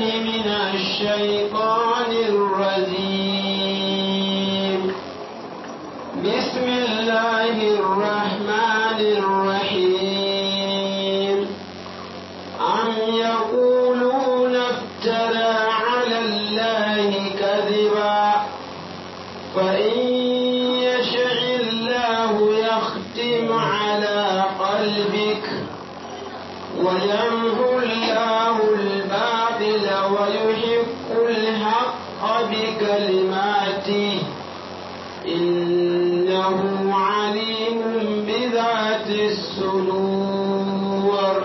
من الشيطان الرجيم بسم الله الرحمن الرحيم أم يقولون افترى على الله كذبا فإن يشاء الله يختم على قلبك ويمحو الله الباطل ويحق الحق بكلماته إنه عليم بذات الصدور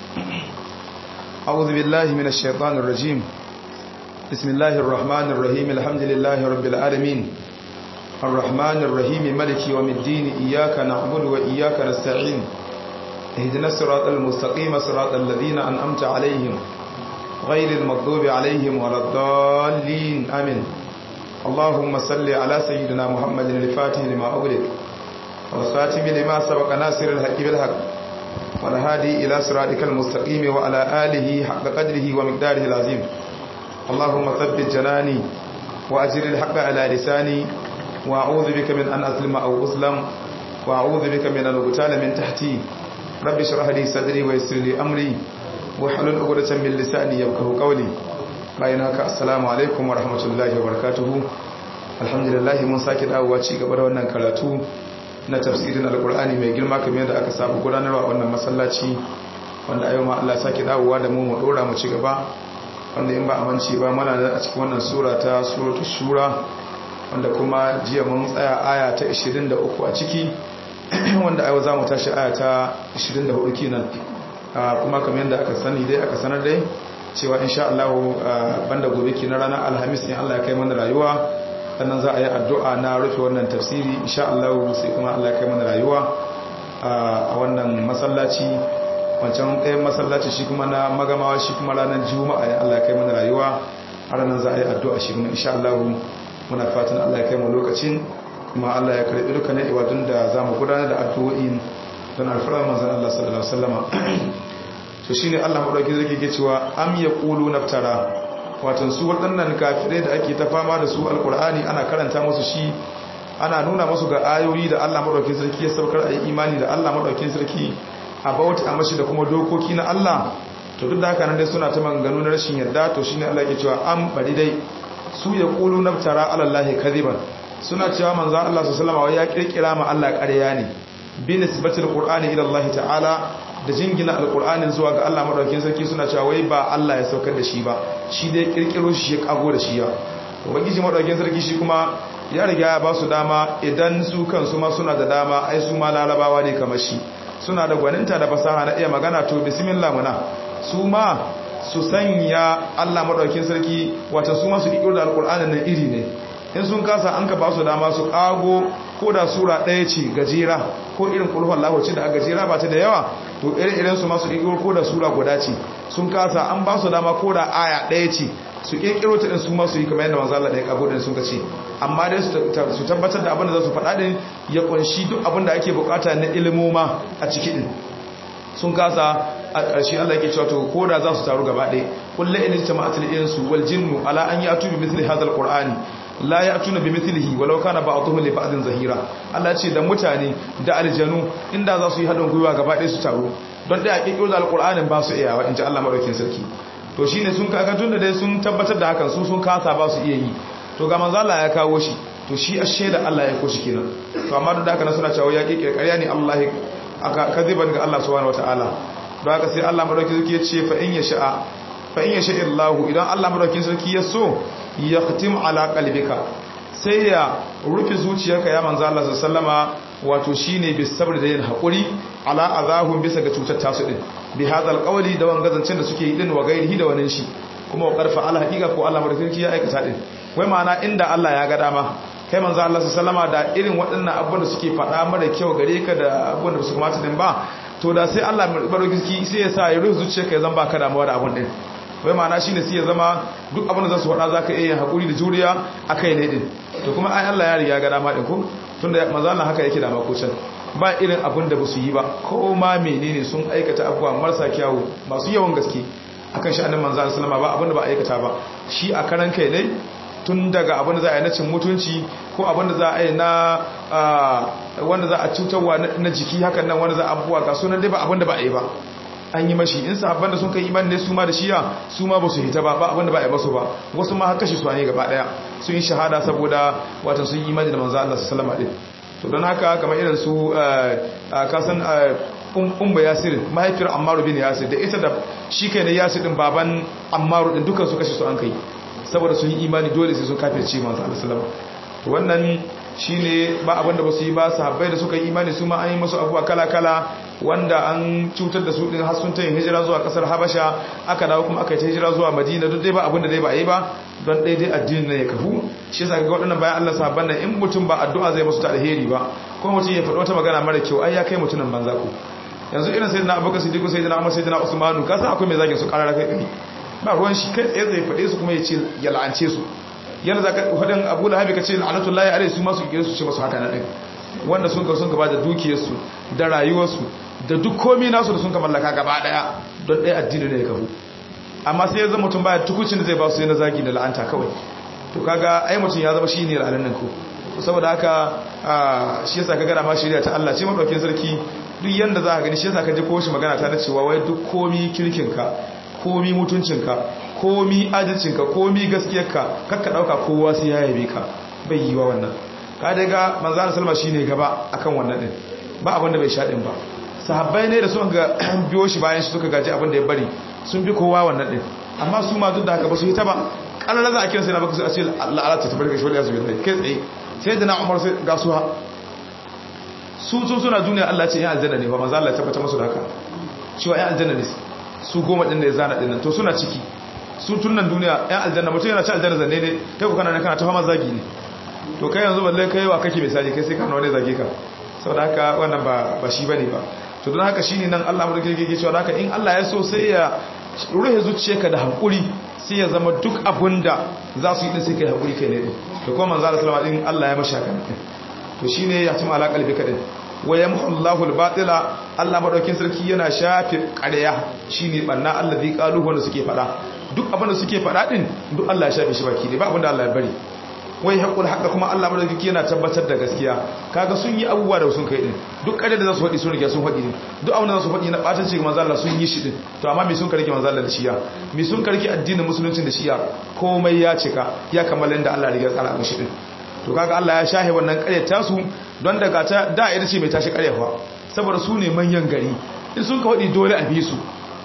أعوذ بالله من الشيطان الرجيم بسم الله الرحمن الرحيم الحمد لله رب العالمين الرحمن الرحيم ملك يوم الدين إياك نعبد وإياك نستعين اهدنا الصراط المستقيم صراط الذين أنعمت عليهم غير المغضوب عليهم ولا الضالين آمين اللهم صل على سيدنا محمد الفاتح لما أغلق والخاتم لما سبق ناصر الحق بالحق والهادي إلى صراطك المستقيم وعلى آله حق قدره ومقداره العظيم اللهم ثبت جناني وأجر الحق على لساني وأعوذ بك من أن أظلم أو أظلم وأعوذ بك من أن أغتال من تحتي رب اشرح لي صدري ويسر لي أمري وحلل عقدة من لساني يفقهوا قولي bayan haka assalamu alaikum wa rahmatullahi wa barakatuhu alhamdulillah mun sake dawowa ci gaba da wannan karatu na tafsirin alkur'ani mai girma kamar yadda aka samu gudanarwa a wannan masallaci wanda ayo ma Allah sake dawowa da mu mu dora mu ci gaba wanda in ba amince ba muna da a cikin wannan sura ta suratul shura wanda kuma jiya mun tsaya aya ta 23 a ciki wanda ayo zamu tashi aya ta 24 kenan kuma kamar yadda aka sani dai aka sanar dai cewa insha Allah banda gobe kenan ranar alhamis ne Allah ya kai mana rayuwa sannan za a yi addu'a na rufe wannan tafsiri insha Allah sai kuma Allah ya kai mana rayuwa a wannan masallaci wancan ɗayan masallaci shi kuma na magamawa shi kuma ranar juma'a ya Allah ya kai mana rayuwa a ranar za a yi addu'a shi kuma insha Allah muna fatan Allah ya kai mu lokacin kuma Allah ya karɓi dukkanin ibadun da za mu gudanar da addu'o'in don alfarar manzan Allah sallallahu alaihi wasallama to shine Allah madauki zai ke cewa am yaqulu naftara watan su waɗannan kafirai da ake ta fama da su alkur'ani ana karanta musu shi ana nuna musu ga ayoyi da Allah madaukakin sarki ya saukar a imani da Allah madaukakin sarki a bauta a mashi da kuma dokoki na Allah to duk da haka nan dai suna ta maganganu na rashin yarda to shine Allah yake cewa am bari dai su ya qulu naftara ala allahi kadiban suna cewa manzo Allah sallallahu alaihi wasallam ya kirkira ma Allah ƙarya ne bi nisbatil qur'ani ila Allah ta'ala da jingina alkur'anin zuwa ga Allah madaukakin sarki suna cewa wai ba Allah ya saukar da shi ba shi dai kirkiro shi ya kago da shi ya ubangiji madaukakin sarki shi kuma ya riga ya ba su dama idan su kansu ma suna da dama ai su ma larabawa ne kamar shi suna da gwaninta da fasaha na iya magana to bismillah muna su ma su sanya Allah madaukakin sarki wata su ma su kirkiro da alkur'anin nan iri ne in sun kasa an ka ba su dama su kago ko da sura ɗaya ce gajera ko irin kulhun lahoci da a gajera ba ta da yawa to irin su masu ƙirƙiro ko da sura guda ce sun kasa an ba su dama ko da aya ɗaya ce su ƙirƙiro ta ɗin su masu yi kamar yadda manzo Allah ɗaya kago da sun ka ce amma dai su tabbatar da abin da za su faɗa ɗin ya ƙunshi duk abin da ake buƙata na ilimoma a ciki ɗin sun kasa a ƙarshe Allah yake cewa to ko da za su taru gaba ɗaya kullu in jama'atul insu wal jinnu ala an ya'tu bi mithli hadha al-qur'ani la ya tuna bi mithlihi walau kana ba'dhuhu li ba'din zahira Allah ce da mutane da aljanu inda za su yi hadin gwiwa gaba ɗaya su taro don dai a kikkiro da alqur'anin ba su iyawa inji Allah madaukin sarki to shine sun kaga tunda dai sun tabbatar da hakan su sun kasa ba su iya yi to ga manzo Allah ya kawo shi to shi ashe da Allah ya koshi kenan to amma da haka suna cewa ya kikkire ƙarya ne Allah aka kaziban ga Allah subhanahu wataala don haka sai Allah madaukin sarki ya ce fa in yasha fa in yasha Allah idan Allah madaukin sarki ya so ya khatim ala qalbika sai ya rufe zuciyarka ya manzo Allah sallama wato shine bi sabr da yin hakuri ala azahum bisa ga cutar tasu din bi hadal qawli da wangazancin da suke yi din wa gairihi da wannan shi kuma wa qarfa ala haqiqa ko Allah madaukakin ya aikata din wai ma'ana inda Allah ya ga dama kai manzo Allah sallama da irin waɗannan abubuwan da suke faɗa mara kyau gare ka da abubuwan da su kamata din ba to da sai Allah madaukakin sai ya sa ya rufe zuciyarka ya zan baka damuwa da abun din wai ma'ana shi ne sai ya zama duk abin da za su faɗa za ka iya haƙuri da juriya a kai ne ɗin to kuma ai Allah ya riga ga dama ɗin ko tun da maza Allah haka yake da makocin ba irin abin da ba su yi ba ko ma menene sun aikata abubuwa marasa kyawu masu yawan gaske akan sha'anin manzo sallama ba abinda ba aikata ba shi a karan kai ne tun daga abinda za a yi na cin mutunci ko abinda za a yi na wanda za a cutarwa na jiki hakan nan wanda za a abubuwa ga sunan dai ba abinda ba a yi ba an yi mashi in sahabban da sun kai imani ne su ma da shiya su ma ba su hita ba ba abinda ba a yi basu ba wasu ma haka shi su ne gaba daya sun yi shahada saboda watan sun yi imani da manzo Allah sallallahu alaihi to don haka kamar irin su kasan umma yasir mahaifiyar ammaru bin yasir da ita da shi kai ne yasir din baban ammaru din dukan su kashe su an kai saboda sun yi imani dole sai sun kafirce manzo Allah sallallahu alaihi wannan shine ba abinda ba su yi ba sahabbai da suka yi imani su ma an yi musu abuwa kala-kala wanda an cutar da su din har sun ta yin hijira zuwa kasar habasha aka dawo kuma aka yi ta hijira zuwa madina duk dai ba abinda dai ba a yi ba don daidai addinin ne ya kafu shi yasa ga waɗannan bayan Allah sahabban nan in mutum ba addu'a zai musu ta alheri ba ko mutum ya faɗi wata magana mara kyau ai ya kai mutumin banza ku yanzu irin sayyidina abubakar siddiq sayyidina umar sayyidina usmanu ka san akwai mai zagin su karara kai kai ba ruwan shi kai tsaye zai faɗe su kuma ya ce ya la'ance su yana za ka faɗin abu lahabi ka ce la'anatullahi alai su masu kire su ce masu haka na ɗin wanda sun ka sun gaba da dukiyarsu da rayuwarsu da duk komi nasu da sun ka mallaka gaba ɗaya don ɗaya addini ne ya kafu amma sai ya zama mutum baya tukucin da zai ba su sai na zagi da la'anta kawai to kaga ai mutum ya zama shi ne la'anan nan ko saboda haka shi yasa ka gana ma shirya ta Allah ce madaukin sarki duk yanda za ka gani shi yasa ka ji ko shi magana ta na cewa wai duk komi kirkinka komi mutuncinka komi adalcinka komi gaskiyarka kakka dauka kowa sai ya yabe ka bai yi wa wannan ka daga manzana salma shine gaba akan wannan din ba abin da bai sha din ba sahabbai ne da suka ga biyo shi bayan shi suka gaji abin da ya bari sun bi kowa wannan din amma su ma duk da haka ba su yi ta ba kallar za a kira sai na baka su a ce Allah Allah ta tabbata shi wani yasu bai kai tsaye sai da na Umar sai ga su ha su sun suna duniya Allah ce ya aljanna ne ba manzo Allah ya tabbata musu da haka cewa ya aljanna ne su goma din da ya zana dinnan to suna ciki su tunan duniya yan aljanna mutum yana ci aljanna zanne ne kai ku kana nan kana ta fama zagi ne to kai yanzu balle kai wa kake misali kai sai kana wani zage ka saboda haka wannan ba ba shi bane ba to don haka shine nan Allah mu rike yake cewa haka in Allah ya so sai ya ruhe zuciyarka da hakuri sai ya zama duk abunda za su yi din sai kai hakuri kai ne din to kuma manzo Allah sallallahu alaihi Allah ya mashi haka to shine ya tuma ala kalbi kadin wa yamhu Allahu al-batila Allah madaukin sarki yana shafe ƙarya shine banna allazi qaluhu wanda suke fada duk abin da suke fada din duk Allah ya shafe shi baki ne ba abin da Allah ya bari wai haƙul haƙa kuma Allah madauki yana tabbatar da gaskiya kaga sun yi abubuwa da sun kai din duk ƙarya da za su faɗi sun rike sun faɗi din duk abin da za su faɗi na ɓatan ce ga manzo Allah sun yi shi din to amma me sun karki manzo Allah da shiya me sun karki addinin musulunci da shiya komai ya cika ya kammala inda Allah ya riga tsara mishi din to kaga Allah ya shahe wannan ƙaryata su don daga ta da ita ce mai tashi ƙaryafa saboda su ne manyan gari in sun ka faɗi dole a bi su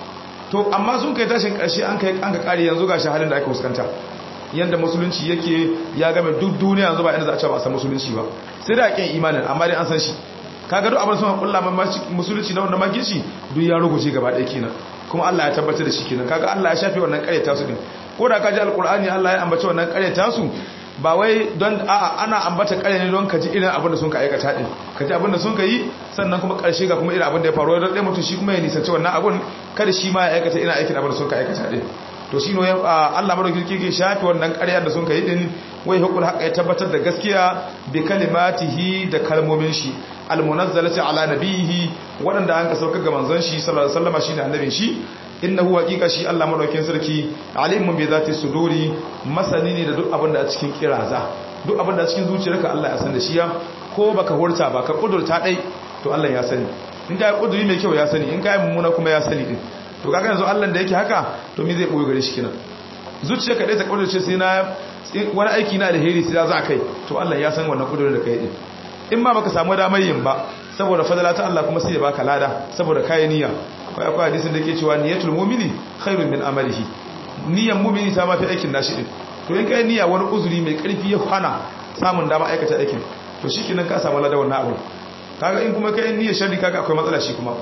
to amma sun kai tashin ƙarshe an kai an ka ƙare yanzu ga halin da aka fuskanta yanda musulunci yake ya game duk duniya yanzu ba inda za a ce ba a san musulunci ba sai da ƙin imanin amma dai an san shi kaga duk abin sun kulla musulunci na wanda magici duk ya rubuce gaba ɗaya kenan kuma Allah ya tabbatar da shi kenan kaga Allah ya shafe wannan ƙaryata su din ko da ka ji alƙur'ani Allah ya ambace wannan ƙaryata su ba wai don a'a ana ambata ƙarya ne don ka ji irin abin da sun ka aikata din ka ji abin da sun ka yi sannan kuma ƙarshe ga kuma irin abin da ya faru don ɗaya mutum shi kuma ya nisanci wannan abin kada shi ma ya aikata irin aikin abin da sun ka aikata din to shi ne Allah madauki ke shafi wannan ƙarya da sun ka yi din wai hukul haƙa ya tabbatar da gaskiya bi kalimatihi da kalmomin shi almunazzalati ala nabihi waɗanda an ka saukar ga manzon shi sallallahu alaihi wasallam shine annabin shi innahu haqiqa shi Allah madaukakin sarki alimun bi zati suduri masani ne da duk abin da a cikin kiraza duk abin da a cikin zuciyarka Allah ya san da shi ya ko baka hurta ba ka kudurta dai to Allah ya sani in ka kuduri mai kyau ya sani in ka yi mummuna kuma ya sani din to kaga yanzu Allah da yake haka to me zai boye gare shi kenan zuciyarka dai ta kudurce sai na wani aiki na alheri sai za kai to Allah ya san wannan kudurin da kai din in ma baka samu damar yin ba saboda fadala ta Allah kuma sai ya baka lada saboda kai niyya akwai akwai hadisin da ke cewa niyyatul mu'mini khairun min amalihi niyyan mu'mini ta mafi aikin nashi din to in kai niyya wani uzuri mai karfi ya hana samun dama aikata aikin to shikenan ka samu lada wannan abu kaga in kuma kai niyyar sharri kaga akwai matsala shi kuma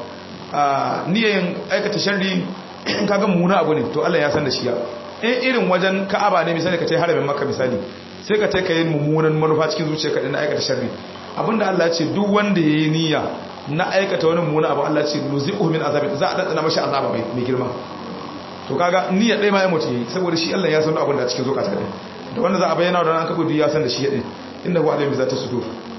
a niyyan aikata sharri kaga muna abu ne to Allah ya san da shi ya in irin wajen Ka'aba ne misali ka tai haramin Makka misali sai ka tai kai mummunan manufa cikin zuciyarka din na aikata sharri abinda Allah ya ce duk wanda yayi niyya na aikata wani mummuna abu Allah ce nuzi'uhu min azabin za a dadana mashi azaba mai girma to kaga niyyar dai ma ya mutu yayi saboda shi Allah ya san abin da cikin zukata din da wanda za a bayyana da an kafa duk ya san da shi din inda huwa alim zata sudur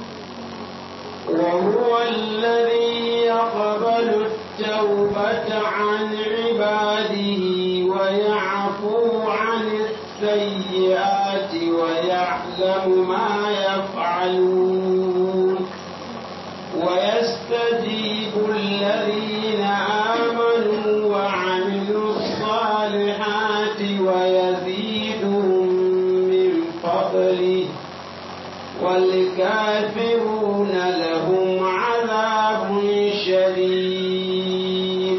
wa huwa alladhi yaqbalu at-tawbata 'an 'ibadihi wa ويعفو عن السيئات ويعلم ما يفعلون ويستجيب الذين آمنوا وعملوا الصالحات ويزيدهم من فضله والكافرون لهم عذاب شديد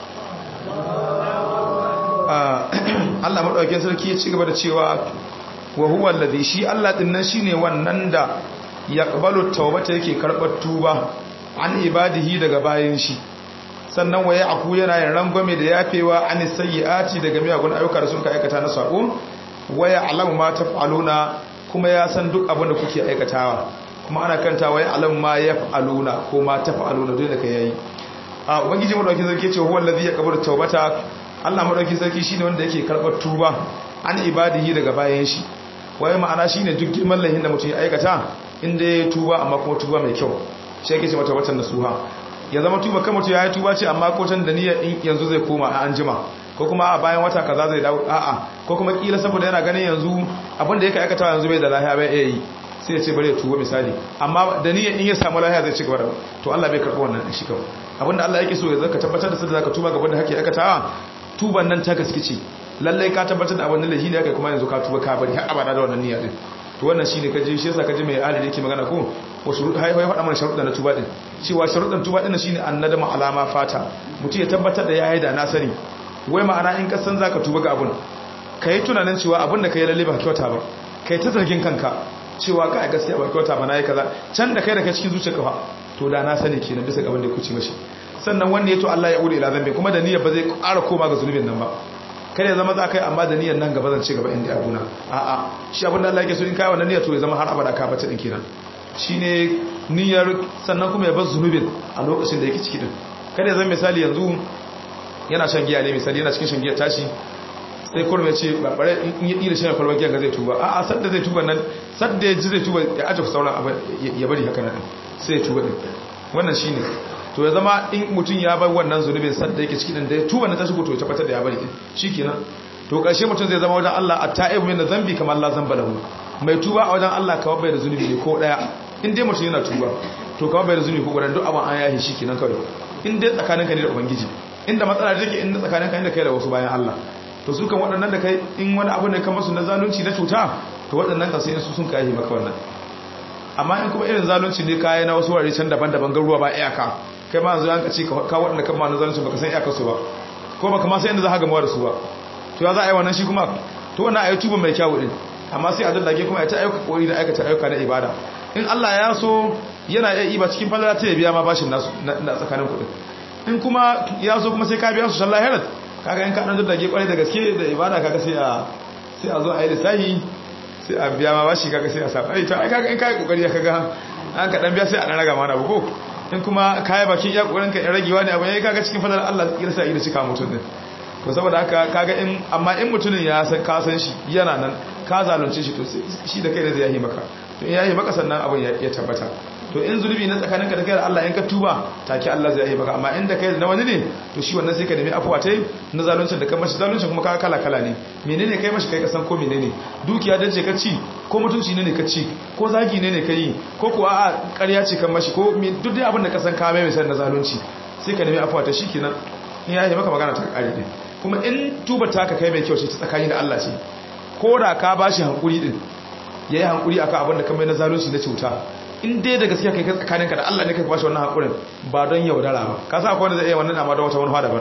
Allah maɗaukin sarki ya ci gaba da cewa wa huwa alladhi shi Allah din nan shine wannan da yaqbalu tawbata yake karɓar tuba an ibadihi daga bayin shi sannan waye aku yana yin rangwame da yafewa an sayyiati daga miyagun ayyuka da sun ka aikata na sako waya alamu ma taf'aluna kuma ya san duk abin da kuke aikatawa kuma ana kanta waya alamu ma yaf'aluna ko ma taf'aluna dole ka yayi a ubangiji madaukakin sarki ce huwa allazi yaqbalu tawbata Allah madaukakin sarki shine wanda yake karɓar tuba an ibadihi daga bayan shi waye ma'ana shine duk girman lahin da mutum ya aikata inda ya tuba amma kuma tuba mai kyau shi yake ce mata watan nasuha ya zama tuba kan mutum ya yi tuba ce amma ko can da niyyar yanzu zai koma a anjima ko kuma a bayan wata kaza zai dawo a'a ko kuma kila saboda yana ganin yanzu abin da yake aikata yanzu bai da lafiya bai iya yi sai ya ce bari ya tuba misali amma da niyyar in ya samu lafiya zai ci gaba da to Allah bai karɓi wannan shi kawai abinda Allah yake so ya zaka tabbatar da sadda zaka tuba gaban da kake aikatawa tuban nan ta gaske ce lallai ka tabbatar da abin da lahi ne kai kuma yanzu ka tuba ka bari har abada da wannan niyya din to wannan shine kaje shi yasa kaje mai ali yake magana ko wa shurud hay hay faɗa mana sharuɗa na tuba din cewa sharuɗan tuba din shine annadama alama fata mutum ya tabbatar da yayi da na sani wai ma'ana in ka san zaka tuba ga abun kai tunanin cewa abun da kai lalle ba kyauta ba kai ta zargin kanka cewa ka gaskiya ba kyauta ba nayi kaza can da kai da kai cikin zuciyarka fa to da na sani kenan bisa ga abin da ya kuce mashi sannan wanda ya to Allah ya ure ila zambe kuma da niyyar ba zai ƙara koma ga zunubin nan ba kada ya zama za ka yi amma da niyyar nan gaba zan ci gaba inda ya guna a'a shi abin da Allah yake so in kai wannan niyyar to ya zama har abada ka bata din kenan shine niyyar sannan kuma ya bar zunubin a lokacin da yake ciki din kada ya zama misali yanzu yana shan giya ne misali yana cikin shan giya tashi sai kurme ce bare in yi da shan kwalbar giya ga zai tuba a'a sadda zai tuba nan sadda ya ji zai tuba ya aje sauran abu ya bari haka nan sai ya tuba din wannan shine to ya zama in mutum ya bar wannan zunubin sadda yake cikin da ya tuba na ta shigo to ya tabbatar da ya bari shikenan to karshe mutum zai zama wajen Allah at-ta'ibu min dhanbi kamar Allah zamba lahu mai tuba a wajen Allah kawai bai da zunubi ne ko daya in dai mutum yana tuba to kawai bai da zunubi ko gudan duk abin an yahi shikenan kawai in dai tsakaninka ne da ubangiji inda matsala take in tsakaninka ne da kai da wasu bayan Allah to su kan waɗannan da kai in wani abu ne kan masu na zalunci na cuta to waɗannan kan sai su sun kai maka wannan amma in kuma irin zalunci ne kai na wasu wurare can daban-daban garuwa ba iyaka kai ma yanzu yanka ce ka waɗanda kan ma na zalunci baka san iyakarsu ba ko baka ma san inda za ka gama da su ba to ya za a yi wannan shi kuma to wannan ayi tuba mai kyawu din amma sai a daddage kuma ya ta ayyuka kori da aikata ayyuka na ibada in Allah ya so yana iya iba cikin falala ta ya biya ma bashin nasu na tsakanin kuɗin in kuma ya so kuma sai ka biya su shan lahirat kaga in ka dan daddage kwarai da gaske da ibada kaga sai a sai a zo a yi lissahi sai a biya ma bashi kaga sai a sa ai to ai kaga in kai kokari kaga an ka dan biya sai a dan raga mana ba ko in kuma kayi bakin iya kokarin ka ragewa ne abu yayi kaga cikin fadar Allah ya sa ida cika mutun din to saboda haka kaga in amma in mutumin ya san ka san shi yana nan ka zalunce shi to shi da kai da zai yi maka to in yayi maka sannan abun ya tabbata to in zunubi na tsakaninka da kai da Allah in ka tuba take Allah zai yi maka amma inda kai na wani ne to shi wannan sai ka nemi afuwa tai na zaluncin da kai mashi zaluncin kuma ka kala kala ne menene kai mashi kai ka san ko menene dukiya dace ka ci ko mutunci ne ne ka ci ko zagi ne ne ka yi ko kuwa a ƙarya ce kan mashi ko duk dai abin da ka san ka mai misali na zalunci sai ka nemi afuwa ta shi kenan in ya yi maka magana ta ƙare ne kuma in tuba ta ka kai mai kyau ce ta tsakani da Allah ce ko da ka bashi hankuri din yayi hankuri akan abin da ka mai na zalunci na cuta in dai da gaskiya kai tsakaninka da Allah ne kai bashi wannan hakurin ba don yaudara ba ka sa akwai wanda zai iya wannan amma don wata wani daban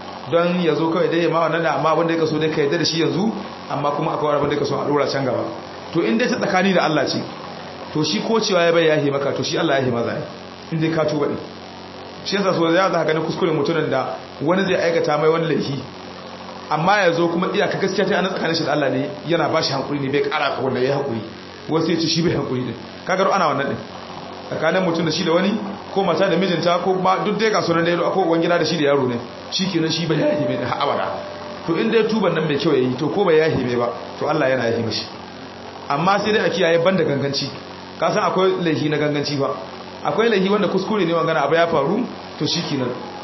don ya zo kawai dai ma wannan da amma abin da ya kaso dai ka yadda da shi yanzu amma kuma akwai abin da ya kaso a dora can gaba to in dai ta tsakani da Allah ce to shi ko cewa ya bai yahi maka to shi Allah yahi maza ne in dai ka tuba din shi yasa so ya za ka gani kuskuren mutumin da wani zai aikata mai wani laifi amma ya zo kuma iyaka gaskiya ta ana tsakanin shi da Allah ne yana ba shi hankuri ne bai kara ka wanda ya hankuri wasu ya ce shi bai hankuri din kagar ana wannan din tsakanin mutum da shi da wani ko mata da mijinta ko ba duk dai ga sunan da yaro akwai wani gida da shi da yaro ne shi kenan shi bai yahi mai da abada to in dai tuban nan mai kyau yayi to ko bai yahi mai ba to Allah yana yahi mishi amma sai dai a kiyaye banda ganganci ka san akwai laifi na ganganci ba akwai laifi wanda kuskure ne wangana abu ya faru to shi kenan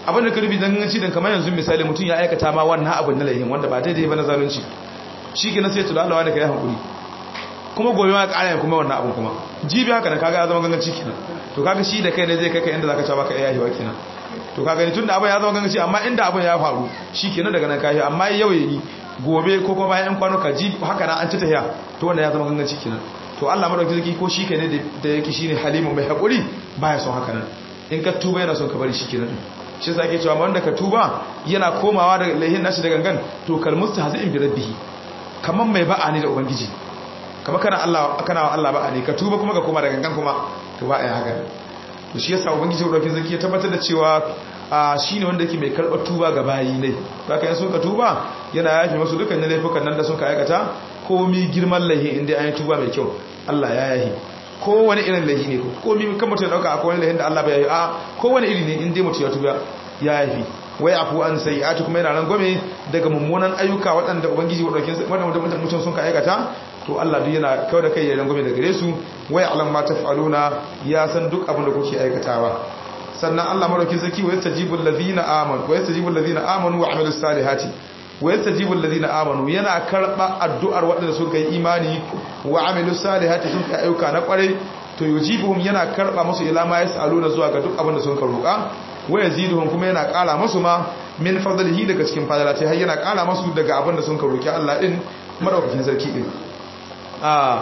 abin da ka rubi danganci dan kamar yanzu misali mutum ya aikata ma wannan abin na laihin wanda ba daidai ba na zalunci shi ke na sai tula Allah da ka yi hankuri kuma gobe ma ƙara yin kuma wannan abin kuma jibi haka nan kaga ya zama ganganci kenan to kaga shi da kai ne zai kai ka inda zaka cewa baka iya yahiwa kenan to kaga ni tunda abin ya zama ganganci amma inda abin ya faru shi kenan daga nan kai amma yau yayi gobe ko kuma bayan kwanuka jibi haka nan an ci tahiya to wannan ya zama ganganci kenan to Allah madauki zaki ko shi kai ne da yake shine halimu mai hakuri baya son haka nan in ka tuba yana son ka bari shi kenan shi yasa ake cewa wanda ka tuba yana komawa da laihin nashi da gangan to kalmusta hazin bi rabbihi kaman mai ba'a ne da ubangiji kamar kana Allah kana wa Allah ba'a ne ka tuba kuma ka koma da gangan kuma to ba ai haka to shi yasa ubangiji madauki zaki ya tabbatar da cewa a shine wanda yake mai karɓar tuba ga bayi ne baka yin sun ka tuba yana yafi masu dukkan laifukan nan da sun ka aikata komi girman laihi inda an yi tuba mai kyau Allah ya yahi kowane irin laihi ne komi kan mutum ya dauka akwai wani laihin da Allah bai yahi a kowane iri ne inda mutum ya tuba ya yahi wai afu an sai ati kuma yana nan gome daga mummunan ayyuka waɗanda ubangiji waɗanda mutum sun ka aikata to Allah duk yana kawai da kai ya rangwame da gare su wai alam ma taf'aluna ya san duk abin da kuke aikatawa sannan Allah madaukin sarki wa yastajibul ladina amanu wa yastajibul ladina amanu wa amilus salihati wa yastajibul ladina amanu yana karba addu'ar waɗanda suka yi imani wa amilus salihati sun kai ayyuka na kwarai to yujibuhum yana karba musu ila ma yasaluna zuwa ga duk abin da sun ka roƙa wa yaziduhum kuma yana ƙara musu ma min fadlihi daga cikin fadalati har yana ƙara musu daga abin da sun ka roƙi Allah din madaukakin sarki din a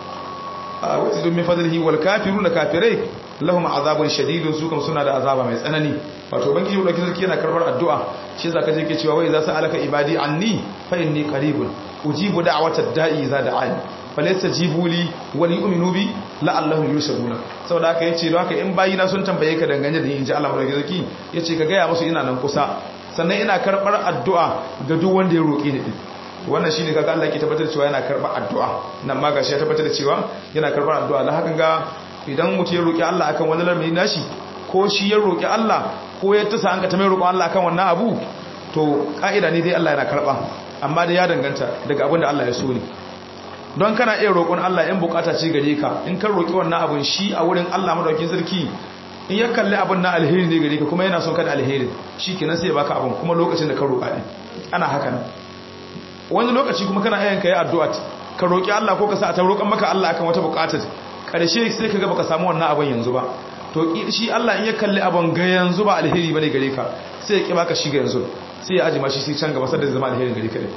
a wazidu min fadlihi wal kafiruna kafirai lahum azabun shadidun su kam suna da azaba mai tsanani wato banki yau da sarki yana karbar addu'a shi yasa kaje ke cewa wai za su alaka ibadi anni fa inni qaribun ujibu da'watad da'i za da'ani falaysa jibuli wa yu'minu bi la'allahum yushaduna saboda haka yace don haka in bayina sun tambaye ka dangane da inji Allah madaukakin sarki yace ka gaya musu ina nan kusa sannan ina karbar addu'a ga duk wanda ya roke ni wannan shine kaga Allah ke tabbatar da cewa yana karbar addu'a nan ma gashi ya tabbatar da cewa yana karbar addu'a dan hakan ga idan mutum ya roƙi Allah akan wani lamari nashi ko shi ya roƙi Allah ko ya tasa an ka ta mai roƙon Allah akan wannan abu to ka'ida ne dai Allah yana karɓa amma da ya danganta daga abin da Allah ya so ne don kana iya roƙon Allah in bukata ce gare ka in kan roƙi wannan abun shi a wurin Allah madaukakin sarki in ya kalli abin na alheri ne gare ka kuma yana son ka da alheri shi kenan sai ya baka abin kuma lokacin da ka roƙa din ana haka nan wani lokaci kuma kana ayyanka yi addu'a ka roƙi Allah ko ka sa ta roƙon maka Allah akan wata buƙatar karshe sai ka ga baka samu wannan abin yanzu ba to shi Allah in ya kalli abin ga yanzu ba alheri bane gare ka sai ya ki baka shi ga yanzu sai ya ajima shi sai can gaba sai da zama alheri gare ka ne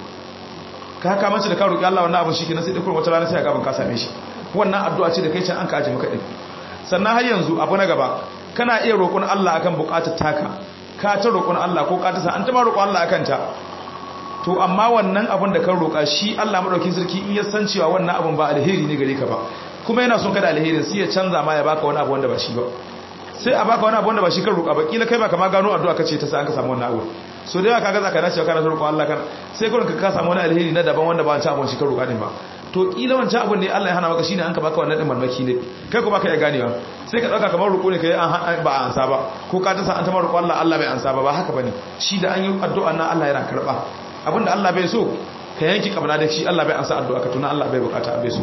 ka haka mace da ka roƙi Allah wannan abin shi kenan sai da kuma wata rana sai ga ban ka same shi wannan addu'a ce da kai can an ka aje maka din sannan har yanzu abu na gaba kana iya roƙon Allah akan buƙatar taka ka ta roƙon Allah ko ka ta sa an ta ma roƙon Allah akan ta to amma wannan abin da kan roƙa shi Allah madaukin sarki in ya san cewa wannan abin ba alheri ne gare ka ba kuma yana son kada alherin sai ya canza ma ya baka wani abu wanda ba shi ba sai a baka wani abu wanda ba shi kan roƙa ba kila kai ba kama gano addu'a kace ta sa an ka samu wannan abu so da yawa kaga zaka dace kana roƙon Allah kan sai kurin ka samu wani alheri na daban wanda ba wancan abun shi kan roƙa din ba to kila wancan abun ne Allah ya hana maka shine an ka baka wannan din marmaki ne kai ko baka iya ganewa sai ka dauka kamar roƙo ne kai an ba an ansa ba ko ka ta sa an ta roƙo Allah Allah bai ansa ba ba haka bane shi da an yi addu'a na Allah yana karba abinda Allah bai so ka yanki kabna da shi Allah bai ansa addu'a ka tuna Allah bai bukata bai so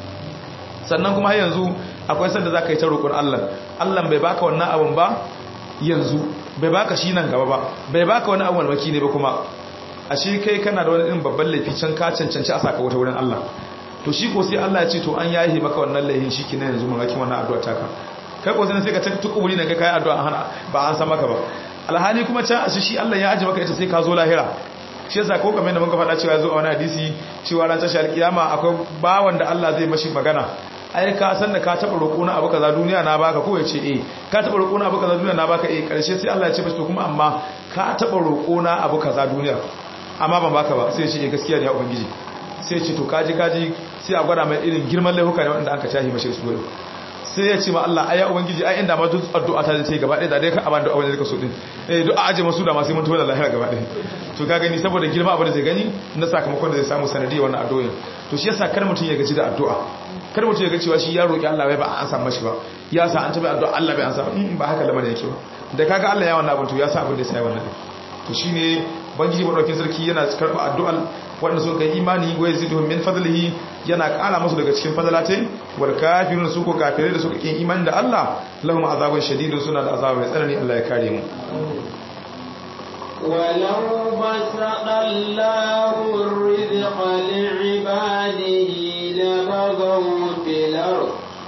sannan kuma har yanzu akwai sanda za ka yi ta roƙon Allah Allah bai baka wannan abin ba yanzu bai baka shi nan gaba ba bai baka wani abin malmaki ne ba kuma a shi kai kana da wani irin babban laifi can ka cancanci a saka wata wurin Allah to shi ko sai Allah ya ce to an yahi maka wannan laifin shi kina yanzu mamakin wannan addu'a taka kai ko sai ka ta tukuburi ne kai kai addu'a hana ba an san maka ba alhali kuma can a shi Allah ya aje maka ita sai ka zo lahira shi yasa ko kamar da muka faɗa cewa zo a wani hadisi cewa ran tashar kiyama akwai bawan da Allah zai mashi magana ai ka san da ka taba roƙo na abu kaza duniya na baka ko yace eh ka taba roƙo na abu kaza duniya na baka eh karshe sai Allah ya ce mashi to kuma amma ka taba roƙo na abu kaza duniya amma ban baka ba sai ya ce eh gaskiya ne ya ubangiji sai ya ce to kaji kaji sai a gwada mai irin girman laifuka ne wanda aka tahi mashi su sai ya ce ma Allah ai ya ubangiji ai inda ma duk addu'a ta zai gaba ɗaya da dai ka abin da abin da ka so din eh duk a aje masu da ma sai mun tuwa da lahira gaba ɗaya to ka gani saboda girma abin da zai gani na sakamakon da zai samu sanadiyar wannan addu'a to shi yasa kar mutum ya gaji da addu'a kar mutum ya ga cewa shi ya roki Allah bai ba an san mashi ba ya sa an tabi addu'a Allah bai an san in ba haka lamarin yake ba da kaga Allah ya wannan abin to ya sa abin da sai wannan to shine bangiji madaukakin sarki yana karba addu'al wanda sun kai imani wa yaziduhum min fadlihi yana kara musu daga cikin fadalatin wal kafirun su ko kafirai da suka kin imani da Allah lahum azabun shadidun suna da azaba mai tsanani Allah ya kare mu ولو بسط الله الرزق لعباده لبغوا في الأرض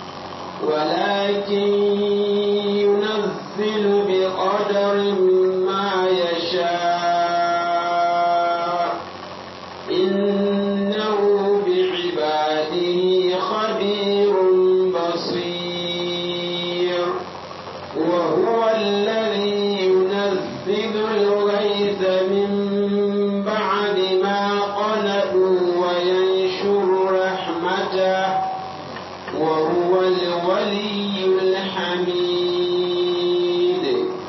ولكن ينزل بقدر ما يشاء إنه بعباده خبير بصير وهو الذي ينزل الغيث من بعد ما قنطوا وينشر رحمته وهو الولي الحميد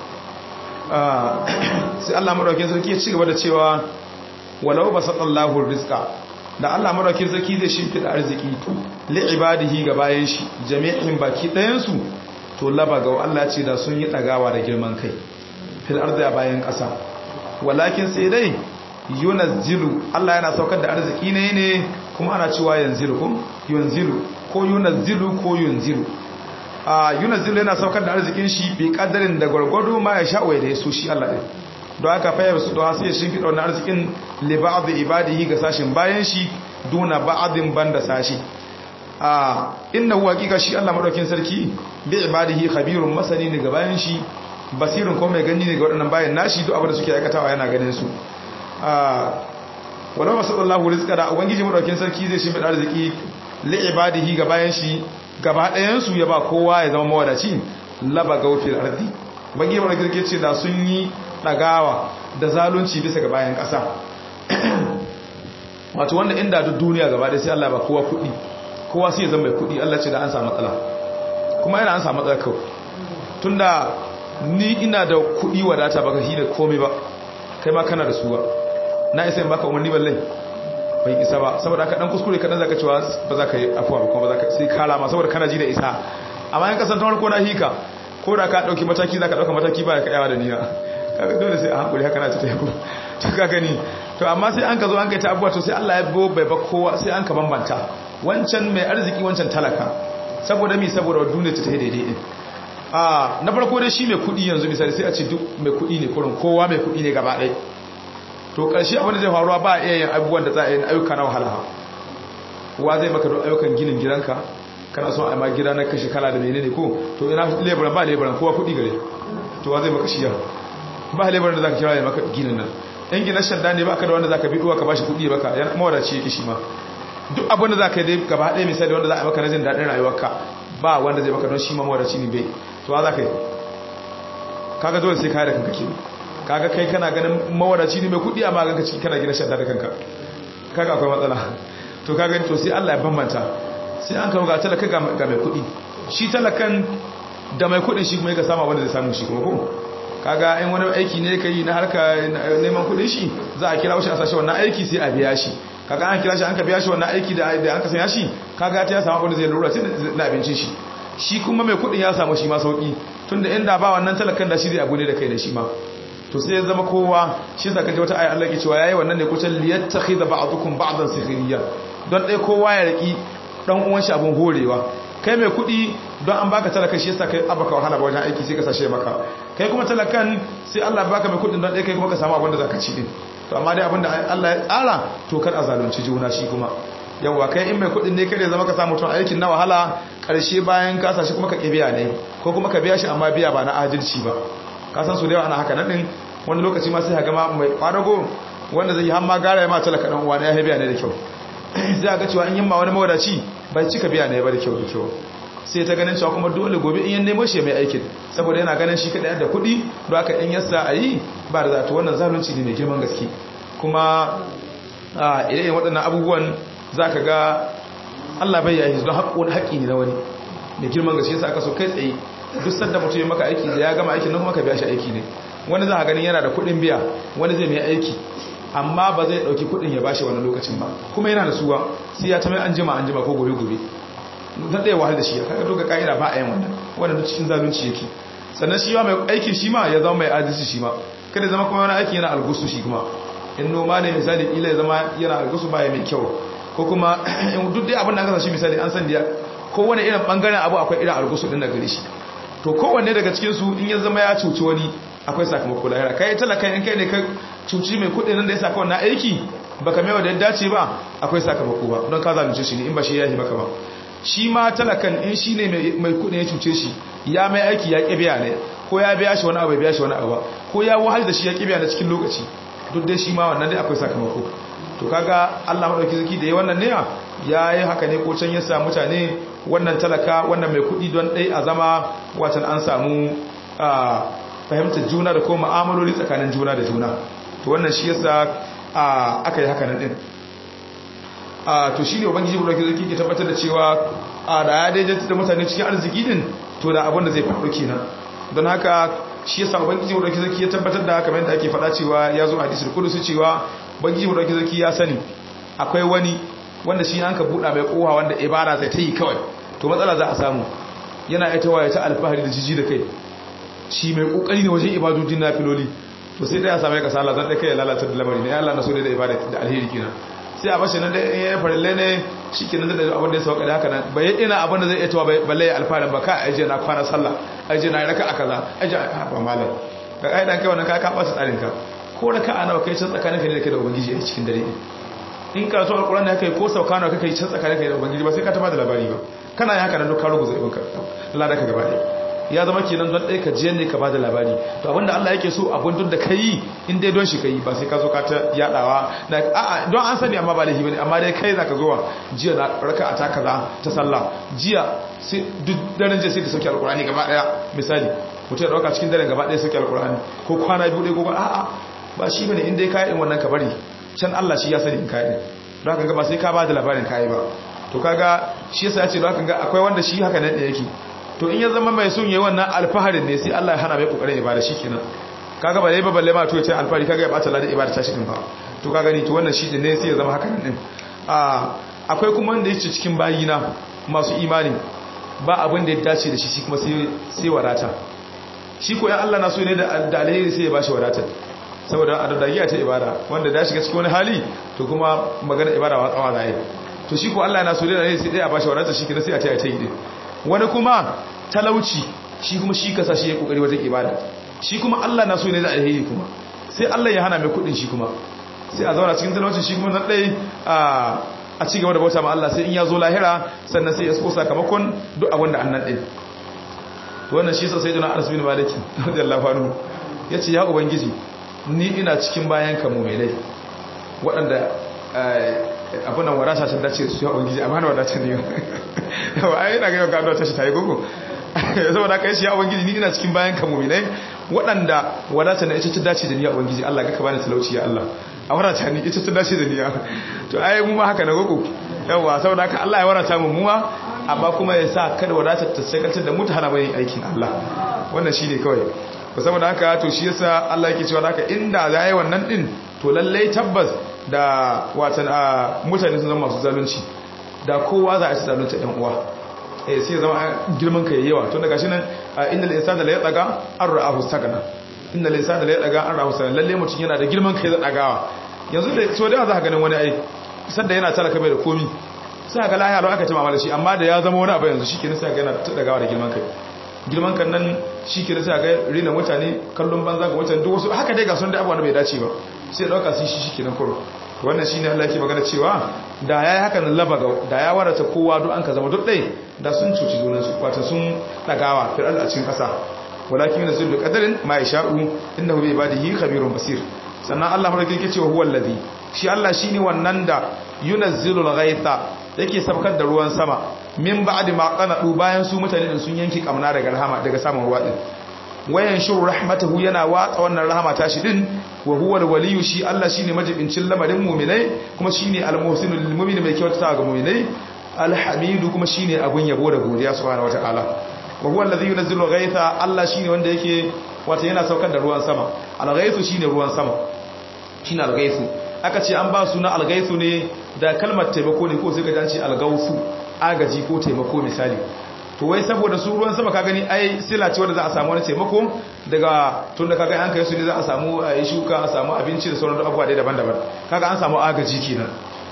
sai Allah madaukakin sarki ya ci gaba da cewa walau basatallahu rizqa da Allah madaukakin sarki zai shimfida arziki li ibadihi ga bayan shi jami'in baki ɗayan su to laba ga Allah ce da sun yi dagawa da girman kai fil ardi a bayan ƙasa walakin sai dai yunazzilu Allah yana saukar da arziki ne ne kuma ana cewa yanzilu ko yunzilu ko yunazzilu ko yunzilu a yunazzilu yana saukar da arzikin shi bi kadarin da gwargwado ma ya sha'o da ya so shi Allah ɗin don haka fayar su don sai shi fi ɗaunar arzikin li ba'd ibadihi ga sashin bayan shi duna ba'adin banda sashi a innahu haqiqa shi Allah madaukin sarki bi ibadihi khabirun masani ne ga bayan shi basirun ko mai gani ne ga waɗannan bayan nashi duk abin da suke aikatawa yana ganin su a wala masallallahu rizqa da ubangiji madaukin sarki zai shi mai arziki li ibadihi ga bayan shi gaba ɗayan su ya ba kowa ya zama mawadaci laba gaufil ardi ubangiji madaukin sarki ce da sun yi dagawa da zalunci bisa ga bayan ƙasa wato wanda inda duk duniya gaba ɗaya sai Allah ba kowa kuɗi kowa sai ya zama mai kuɗi Allah ce da an samu matsala kuma yana an samu matsala kawai tunda ni ina da kuɗi wadata baka shi da komai ba kai ma kana da su ba na isa in baka umarni balle bai isa ba saboda haka dan kuskure kadan zaka cewa ba za ka yi afuwa ba kuma ba za ka sai kala ma saboda kana ji da isa amma in kasan tawar ko na hika ko da ka dauki mataki zaka dauka mataki ba ka yawa da niyya kaga dole sai a hankuri haka na ta tafi to ka gani to amma sai an ka zo an kai ta abuwa to sai Allah ya bo bai ba kowa sai an ka bambanta wancan mai arziki wancan talaka saboda mi saboda duniya ta tafi daidai din a na farko dai shi mai kudi yanzu misali sai a ce duk mai kudi ne kurin kowa mai kudi ne gaba ɗaya to ƙarshe abin da zai faruwa ba a iya yin abubuwan da za a yi ayyuka na wahala wa zai maka don ayyukan ginin gidanka kana son a ma gida na kashe kala da menene ko to ina leburan ba leburan kowa kudi gare to wa zai maka shi ba leburan da za ka kira ya maka ginin nan yan gina shadda ne ba ka da wanda za ka bi ka bashi kudi baka yana mawadaci yake shi ma duk abin da za ka yi dai gaba ɗaya misali wanda za a maka na jin daɗin rayuwarka ba wanda zai maka don shi ma mawadaci ne bai to wa za ka yi kaga dole sai ka da kanka ke kaga kai kana ganin mawadaci ne mai kudi amma ganka ciki kana gina shadda da kanka kaga akwai matsala to kaga to sai Allah ya bambanta sai an kawo ga talaka ga mai kudi shi talakan da mai kudin shi kuma yake sama wanda zai samu shi kuma ko kaga in wani aiki ne kai na harka neman kudin shi za a kira shi a sashi wannan aiki sai a biya shi kaga an kira shi an ka biya shi wannan aiki da da an ka sanya shi kaga ta ya samu abin da zai lura sai na abincin shi shi kuma mai kudin ya samu shi ma sauki tunda inda ba wannan talakan da shi zai abu ne da kai da shi ma to sai ya zama kowa shi zaka ji wata ayi Allah ke cewa yayi wannan ne kucin liyattakhidha ba'dukum ba'dan sikhriya don dai kowa ya riki dan uwan shi abun horewa kai mai kudi don an baka talaka shi yasa kai abaka wahala ba wajen aiki sai ka sashe maka kai kuma talakan sai Allah baka mai kudin don dai kai kuma ka samu abin da zaka ci din to amma dai abin da Allah ya tsara to kar a zalunci juna shi kuma yawa kai in mai kudin ne kare zama ka samu tun aikin na wahala karshe bayan ka sashi kuma ka kibiya ne ko kuma ka biya shi amma biya ba na adalci ba ka san su da yawa ana haka nan din wani lokaci ma sai ka gama mai kwadago wanda zai hamma gara ya ma talaka dan uwa ne ya biya ne da kyau sai ga cewa in yamma wani mawadaci bai cika biya ne ba da kyau da kyau sai ta ganin cewa kuma dole gobe in yan nemo shi mai aikin saboda yana ganin shi kadai da kuɗi don haka in yasa a yi ba da zato wannan zalunci ne mai girman gaske kuma a irin waɗannan abubuwan za ka ga Allah bai yayi don haƙƙo haƙƙi ne na wani mai girman gaske yasa aka so kai tsaye duk sanda mutum ya maka aiki da ya gama aikin nan kuma ka biya shi aiki ne wani za a ganin yana da kuɗin biya wani zai mai aiki amma ba zai ɗauki kuɗin ya bashi wani lokacin ba kuma yana da suwa sai ya ta mai an jima an jima ko gobe gobe zan ɗaya wahal da shi ya kaga doka ka'ida ba a yin wannan wannan cikin zalunci yake sannan shi ma mai aikin shi ma ya zama mai adalci shi ma kada zama kuma wani aiki yana algusu shi kuma in noma ne misali ila ya zama yana algusu ba ya mai kyau ko kuma in duk dai abin da aka sa shi misali an san da kowane irin bangaren abu akwai irin algusu din da gare shi to kowanne daga cikin su in ya zama ya cuci wani akwai sakamako lahira kai talakan in kai ne ka cuci mai kuɗi nan da ya saka wannan aiki baka mai da ya dace ba akwai sakamako ba don ka zalunce shi ne in ba shi ya yi maka ba shi ma talakan in shi ne mai kuɗi ya cuce shi ya mai aiki ya ƙibiya ne ko ya biya shi wani abu ya biya shi wani abu ba ko ya wahal da shi ya ƙibiya na cikin lokaci duk dai shi ma wannan dai akwai sakamako to kaga Allah madauki zaki da yi wannan ne ya yi haka ne ko can ya sa mutane wannan talaka wannan mai kuɗi don ɗai a zama watan an samu fahimtar juna da kuma ma'amaloli tsakanin juna da juna to wannan shi yasa aka yi haka nan din to shi ne ubangiji madauki zaki ke tabbatar da cewa da ya daidaita da mutane cikin arziki din to da abin da zai faru kenan don haka shi yasa ubangiji madauki zaki ya tabbatar da kamar yadda ake faɗa cewa ya zo hadisul qudsi cewa ubangiji madauki zaki ya sani akwai wani wanda shi an ka buɗa mai kowa wanda ibara zai ta yi kawai to matsala za a samu yana ita waye ta alfahari da jiji da kai shi mai kokari ne wajen ibadodin nafiloli to sai dai ya samu kasala zan dai kai ya lalata da lamari ne Allah na so ne da ibada da alheri kenan sai a bashi nan da ya farille ne shikenan da abin da ya sauka da haka nan bai ina abin da zai iya tawa balle ya alfaharin ba ka aje na kwana sallah aje na raka a kaza aje ba malam ka kai dan kai wannan ka ka ba tsarin ka ko raka a nawa kai can tsakanin ka ne da kai da ubangiji a cikin dare in ka so alquran ne kai ko sauka nawa kai can tsakanin ka da ubangiji ba sai ka taba da labari ba kana yin haka nan duk ka rubuta ibn ka Allah da ka gaba ɗaya ya zama kenan don ɗaya ka jiyan ne ka ba da labari to abinda Allah yake so abin duk da ka yi in dai don shi ka yi ba sai ka zo ka ta yaɗawa a'a don an sani amma ba laifi bane amma dai kai za ka zo jiya na raka a ta kaza ta sallah jiya sai duk daren jiya sai ta sauke alkurani gaba ɗaya misali mutum ya ɗauka cikin daren gaba ɗaya sauke alkurani ko kwana biyu ɗaya ko a'a ba shi bane in dai ka yi wannan ka bari can Allah shi ya sani in ka yi don haka ba sai ka ba da labarin ka yi ba to kaga shi yasa ya ce don haka ga akwai wanda shi haka nan da yake to in ya zama mai sun yi wannan alfaharin ne sai Allah ya hana mai kokarin ibada shikenan kaga ba dai ba balle ma to ya ce alfahari kaga ya bata ladan ibada ta shi din ba to kaga ni to wannan shi din ne sai ya zama haka din a akwai kuma wanda yake cikin bayina masu imani ba abin da ya dace da shi shi kuma sai sai wadata shi ko ya Allah na so ne da da alheri sai ya bashi wadata saboda a dadagiya ta ibada wanda da shiga cikin wani hali to kuma magana ibada wa tsawa zai to shi ko Allah na so ne da alheri sai dai a bashi wadata shi kenan sai a ta yi ta yi wani kuma talauci shi kuma shi kasa shi ya kokari wajen ibada shi kuma Allah na so ne da alheri kuma sai Allah ya hana mai kudin shi kuma sai a zauna cikin talauci shi kuma nan dai a ci gaba da bauta ma Allah sai in ya zo lahira sannan sai ya so sakamakon duk abin da annan din to wannan shi sai sayyidina Anas bin Malik radiyallahu anhu yace ya ubangiji ni ina cikin bayan ka mu'minai waɗanda abunan wadata ta dace su ya ubangiji amma na wadata ne yawa ai ina ga yau gado ta shi tayi gogo saboda kai shi ya ubangiji ni ina cikin bayan ka mu'minai waɗanda wadata na ita ta dace da ni ya ubangiji Allah ga ka bani talauci ya Allah a wadata ni ita ta dace da ni ya to ai mu ma haka na gogo yawa saboda haka Allah ya wadata mu mu ma amma kuma ya sa kada wadata ta sakantar da mu ta hana mai aikin Allah wannan shine kawai saboda haka to shi yasa Allah yake cewa haka inda za yi wannan din to lallai tabbas da watan a mutane sun zama masu zalunci da kowa za a ci zalunta ɗan uwa eh sai zama girman ka yawa tun daga shi nan innal insana la yataga an ra'ahu sagana innal insana la yataga an ra'ahu sagana lalle mutum yana da girman kai da dagawa yanzu da so da za ka ganin wani ai sanda yana talaka bai da komi sai ga lahiya lau aka ci mamala shi amma da ya zama wani abu yanzu shikenan sai ga yana ta dagawa da girman kai girman kan nan shikenan sai ga rina mutane kallon banza ga mutane duk wasu haka dai ga sun da abuwa da bai dace ba sai dauka su shi shikenan kuro wannan shine Allah yake magana cewa da yayi haka nan labaga da ya warata kowa duk an ka zama duk dai da sun cuci junan su wato sun dagawa fil a cikin kasa walakin yanzu da qadarin ma yasha'u innahu bi ibadihi khabirun basir sannan Allah madauki yake cewa huwal ladhi shi Allah shine wannan da yunazzilu al-ghaitha yake sabkar da ruwan sama min ba'di ma qanadu bayan su mutane din sun yanki kamna daga rahama daga samun ruwa din wayan shuru rahmatahu yana watsa wannan rahama tashi din wa huwa alwaliyu shi Allah shine majibincin lamarin mu'minai kuma shine almuhsinul lil mu'min mai kyautata ga mu'minai alhamidu kuma shine abun yabo da godiya subhanahu wataala wa huwa alladhi yunzilu ghaitha Allah shine wanda yake wata yana saukar da ruwan sama alghaisu shine ruwan sama shine alghaisu aka ce an ba suna alghaisu ne da kalmar taimako ne ko sai ka ji algausu agaji ko taimako misali to wai saboda su ruwan sama ka gani ai sila ce wanda za a samu wani taimako daga tun da kaga an kai su ne za a samu a yi shuka a samu abinci da sauran abubuwa dai daban-daban kaga an samu agaji kenan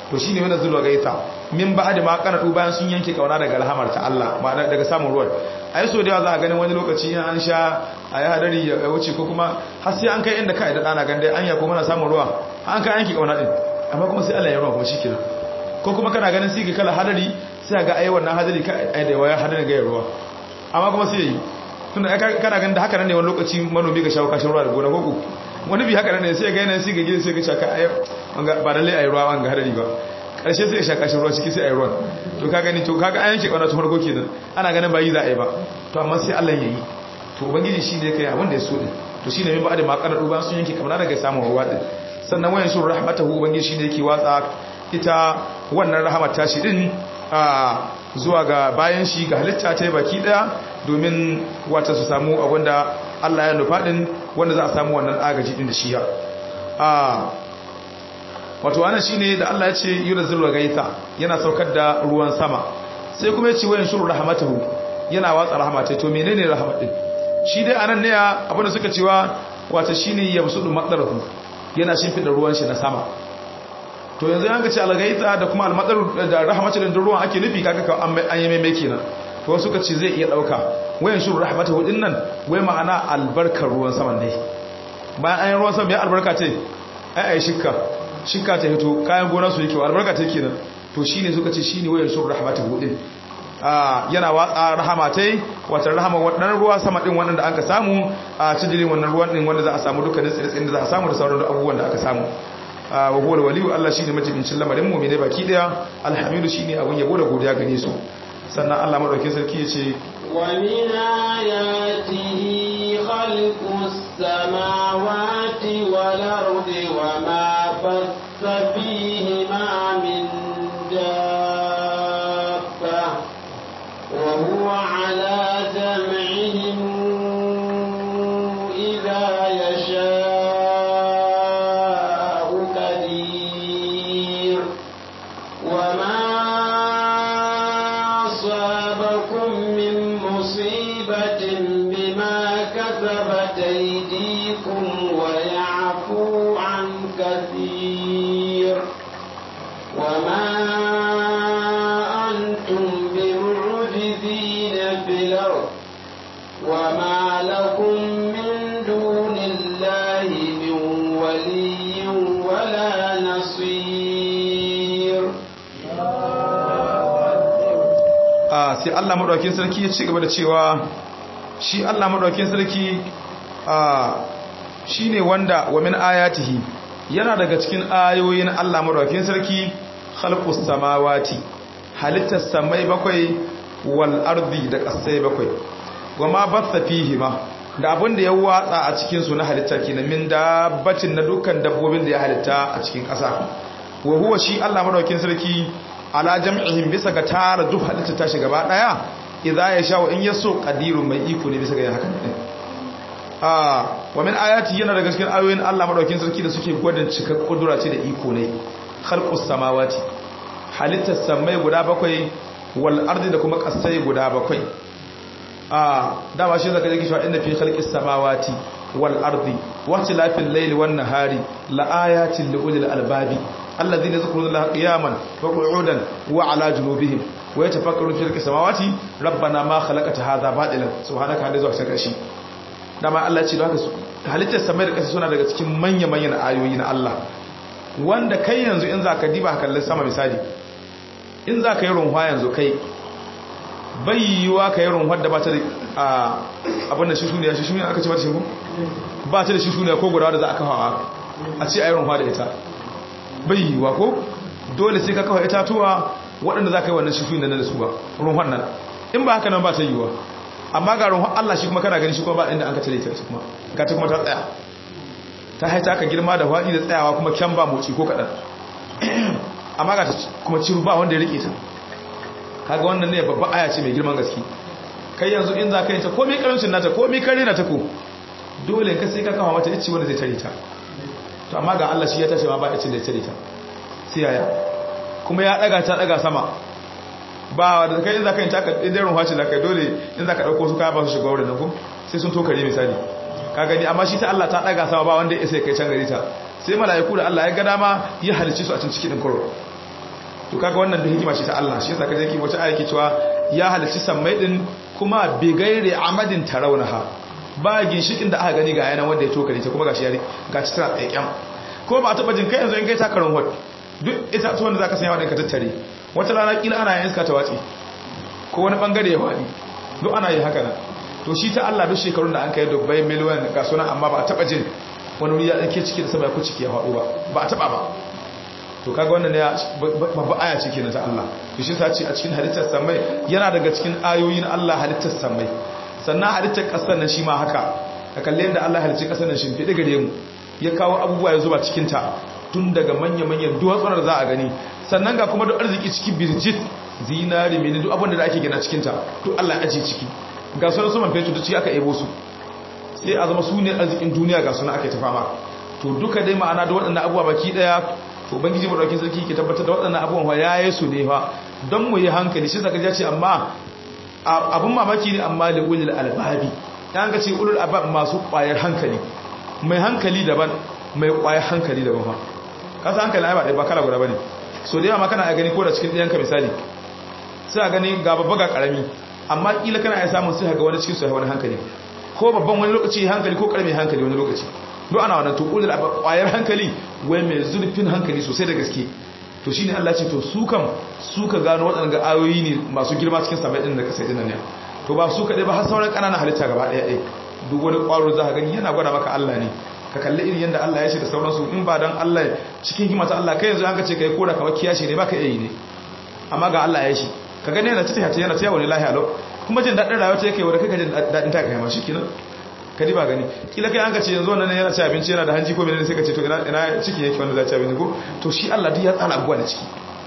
to shine wannan zulwa gaita min ba'da ma qaradu bayan sun yanke kauna daga rahamar ta Allah ma'ana daga samun ruwan ai so da yawa za a ganin wani lokaci in an sha a yi hadari ya wuce ko kuma har sai an kai inda kai da dana gande anya ko muna samun ruwa an kai yanke kauna din amma kuma sai Allah ya ruwa kuma shikenan ko kuma kana ganin sai kala hadari sai ga ai wannan hadari ka ai da waya hadari ga ruwa amma kuma sai yi tunda kana ganin da haka nan ne wani lokaci manomi ga shawo kashin ruwa da gona koko wani bi haka ne sai ga yanayin sai ga gida sai ga shaka ayi ba lalle ayi ruwa wanga hadari ba karshe sai ya shaka shi ruwa ciki sai ayi ruwan to ka gani to kaga an yanke kauna ta farko kenan ana ganin ba yi za a yi ba to amma sai Allah ya yi to ubangiji shi ne kai abin da ya so din to shine mai ba'ada ma karadu ba sun yanke kauna daga samun ruwa din sannan wayan shur rahmatahu ubangiji shi ne yake watsa ita wannan rahama ta shi din a zuwa ga bayan shi ga halitta ta baki daya domin wata su samu abinda Allah ya nufa din wanda za a samu wannan agaji din da shi ya a wato wannan shine da Allah ya ce yunzilul gaita yana saukar da ruwan sama sai kuma ya ce wayan shuru rahmatahu yana watsa rahmatai to menene rahmat din shi dai anan ne abinda suka cewa wato shine yabsudu madarahu yana shimfida ruwan shi na sama to yanzu yanka ce algaita da kuma almadar da rahmatul da ruwan ake nufi kaga an yi mai kenan to wasu suka ce zai iya dauka wayan shuru rahmatahu din nan wai ma'ana albarkar ruwan saman ne bayan an yi ruwan sama ya albarka ce ai ai shikka shikka ta hito kayan gona su yake albarka ta kenan to shine suka ce shine wayan shuru rahmatahu din ah yana watsa rahamatai wata rahama wannan ruwa sama din wannan da aka samu a cikin wannan ruwan din wanda za a samu dukkanin tsirin da za a samu da sauran abubuwan da aka samu wa huwa waliyu Allah shine majibincin lamarin mu'mine baki daya alhamidu shine abun yabo da godiya gare su sannan Allah madaukakin sarki yace wa min ayatihi khalqus samawati wal ardi wa ma bassa fihi ma min dabba wa huwa ala jam'ihim idha yasha qadir wa ma أصابكم من مصيبة بما كسبت أيديكم ويعفو عن كثير وما أنتم بمعجزين في الأرض وما لكم من دون الله من ولي ولا نصير sai Allah madaukakin sarki ya ci gaba da cewa shi Allah madaukakin sarki shine wanda wa min ayatihi yana daga cikin ayoyin Allah madaukakin sarki khalqus samawati halittar samai bakwai wal ardi da kasai bakwai wama batha fihi ma da abin da ya watsa a cikin su na halitta kenan min dabbatin na dukkan dabbobin da ya halitta a cikin ƙasa wa huwa shi Allah madaukakin sarki ala jam'ihim bisa ga tara duk halitta ta shi gaba daya idza ya sha wa in yaso qadirun mai iko ne bisa ga haka ne ah wa min ayati yana daga cikin ayoyin Allah madaukakin sarki da suke gwadin cikar kudura ce da iko ne khalqus samawati halittar samai guda bakwai wal ardi da kuma kasai guda bakwai ah dama shi zaka ji cewa inna fi khalqis samawati wal ardi wa tilafil layli wan nahari la ayatin li ulil albabi الذين يذكرون الله قياما وقعودا وعلى جنوبهم ويتفكرون في خلق السماوات ربنا ما خلقت هذا باطلا سبحانك هذا zuwa cikin kashi dama Allah ya ce haka su halittar samai da ƙasa suna daga cikin manya manyan ayoyi na Allah wanda kai yanzu in zaka diba kallon sama misali in zaka yi runwa yanzu kai bai yiwa ka yi runwar da ba ta da abin da shi shuniya shi shuniya aka ce ba ta shi ko ba ta da shi shuniya ko guda da za a kafa a ce a yi runwa da ita bai yiwa ko dole sai ka kawai itatuwa waɗanda za ka yi wannan shifi da na da su ba ruhun nan in ba haka nan ba ta yiwa amma ga ruhun Allah shi kuma kana gani shi kuma ba inda an ka tare ta kuma ga ta kuma ta tsaya ta haita ka girma da faɗi da tsayawa kuma kyan ba moci ko kaɗan amma ga kuma ciru ba wanda ya rike ta kaga wannan ne babban aya ce mai girman gaske kai yanzu in za ka yi ta komai karamcin nata komai kare na ta ko dole ka sai ka kama mata ici wanda zai tare ta to amma ga Allah shi ya tashi ma ba ya cin da cire ta sai yaya kuma ya daga ta daga sama ba da kai in zaka yin taka idan ruwa ce zaka dole in zaka dauko su kaya ba su shiga wurin nan ko sai sun tokare misali ka gani amma shi ta Allah ta daga sama ba wanda ya sai kai can gari ta sai mala'iku da Allah ya ga dama ya halicci su a cikin cikin koro to kaga wannan da hikima ce ta Allah shi yasa kaje ki wata aya ke cewa ya halicci sammai din kuma bi gairi amadin tarawnaha ba ginshikin da aka gani ga yana wanda ya tokare ta kuma gashi ya gashi tana tsaikyan ko ba taba jin kai yanzu in kai takarin hot duk ita to wanda zaka sanya wadin ka tattare wata rana kila ana yin iska ta watsi ko wani bangare ya wadi duk ana yi haka nan to shi ta Allah duk shekarun da an kai dubbai miliyan ga sunan amma ba a taba jin wani wuri ya dake ciki da sama ya ku ciki ya faɗo ba ba a taba ba to kaga wannan ne babba aya ce kenan ta Allah to shi ta ce a cikin halittar samai yana daga cikin ayoyin Allah halittar samai sannan halittar kasar nan shi ma haka ka kalle yadda Allah halicci kasar nan shimfiɗe gare mu ya kawo abubuwa ya zuba cikin ta tun daga manya-manyan duwatsunar za a gani sannan ga kuma duk arziki ciki birjit zinari mini duk abin da ake gina cikin ta duk Allah ya aje ciki ga sunan su man fetur duk ciki aka ebo su sai a zama su ne arzikin duniya ga suna ake ta fama to duka dai ma'ana da waɗannan abubuwa baki ɗaya to ubangiji madaukakin sarki ke tabbatar da waɗannan abubuwan ya yi su ne fa don mu yi hankali shi zaka ce amma abun mamaki ne amma li ulul albabi dan ga ce ulul albab masu ƙwayar hankali mai hankali daban mai ƙwayar hankali daban fa kasa hankali ai ba ba kala guda bane so da yawa ma kana gani ko da cikin ɗiyanka misali sai a gani ga babba ga karami amma kila kana iya samun sai ga wani cikin su wani hankali ko babban wani lokaci hankali ko karami hankali wani lokaci duk ana wannan to ulul ƙwayar hankali wai mai zurfin hankali sosai da gaske to shine Allah ce to su kam su ka gano waɗanda ayoyi ne masu girma cikin sabai din da kasai din ne to ba su kaɗai ba har sauran ƙananan halitta gaba ɗaya ɗaya duk wani ƙwaro za ka gani yana gwada maka Allah ne ka kalli irin yadda Allah ya ce da sauransu in ba dan Allah cikin hikimata Allah kai yanzu an ka ce kai koda kawai kiyashi ne baka iya yi ne amma ga Allah ya shi ka gani yana cikin hata yana tsaye wani lahiya lau kuma jin daɗin rayuwa ta yake wadda kai ka jin daɗin ta kai ma shi kenan kadi ba gani kila kai an ka ce yanzu wannan yana ci abinci yana da hanji ko menene sai ka ce to ina ina ciki yake wanda za ci abinci ko to shi Allah duk ya tsara abuwa da ciki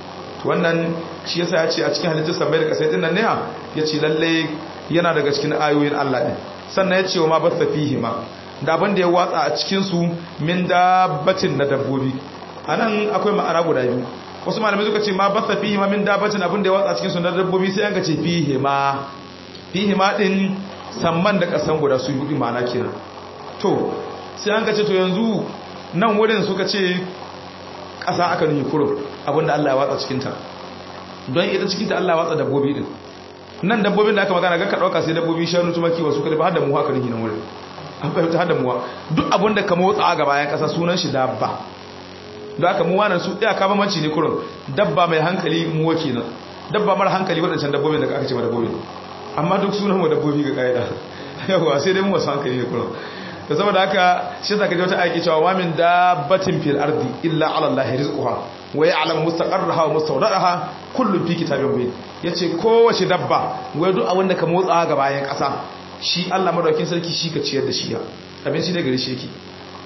to wannan shi yasa ya ce a cikin halittar sabai da kasai din nan ne ya ce lalle yana daga cikin ayoyin Allah din sannan ya ce wa ma basta fihi ma da abin da ya watsa a cikin su min dabbatin na dabbobi anan akwai ma'ana guda biyu wasu malamai suka ce ma basta fihi ma min dabbatin abin da ya watsa a cikin su na dabbobi sai an ka ce fihi ma fihi ma din samman da kasan guda su yi mana kenan to sai an kace to yanzu nan wurin suka ce kasa aka nuhi kurum abinda Allah ya watsa cikinta don ita cikinta Allah ya watsa dabbobi din nan dabbobin da aka magana ga ka dauka sai dabbobi shanu tumaki wasu kada ba har da mu haka nuhi nan wurin an fahimta har da muwa duk abinda ka motsa ga bayan kasa sunan shi dabba don aka muwa nan su ɗaya ka bambanci ne kurum dabba mai hankali muwa kenan dabba mara hankali waɗancan dabbobin da aka ce ma dabbobi amma duk sunan mu dabbobi ga kaida yawa sai dai mu wasu hankali ne kullum to saboda haka shi zaka ji wata aiki cewa wa min dabbatin fil ardi illa ala allahi rizquha wa ya'lamu mustaqarraha wa mustawda'aha kullun fi kitabin mubin yace kowace dabba wai duk abin da ka motsa ga bayan kasa shi Allah madaukakin sarki shi ka ciyar da shi ya abin shi da gare shi yake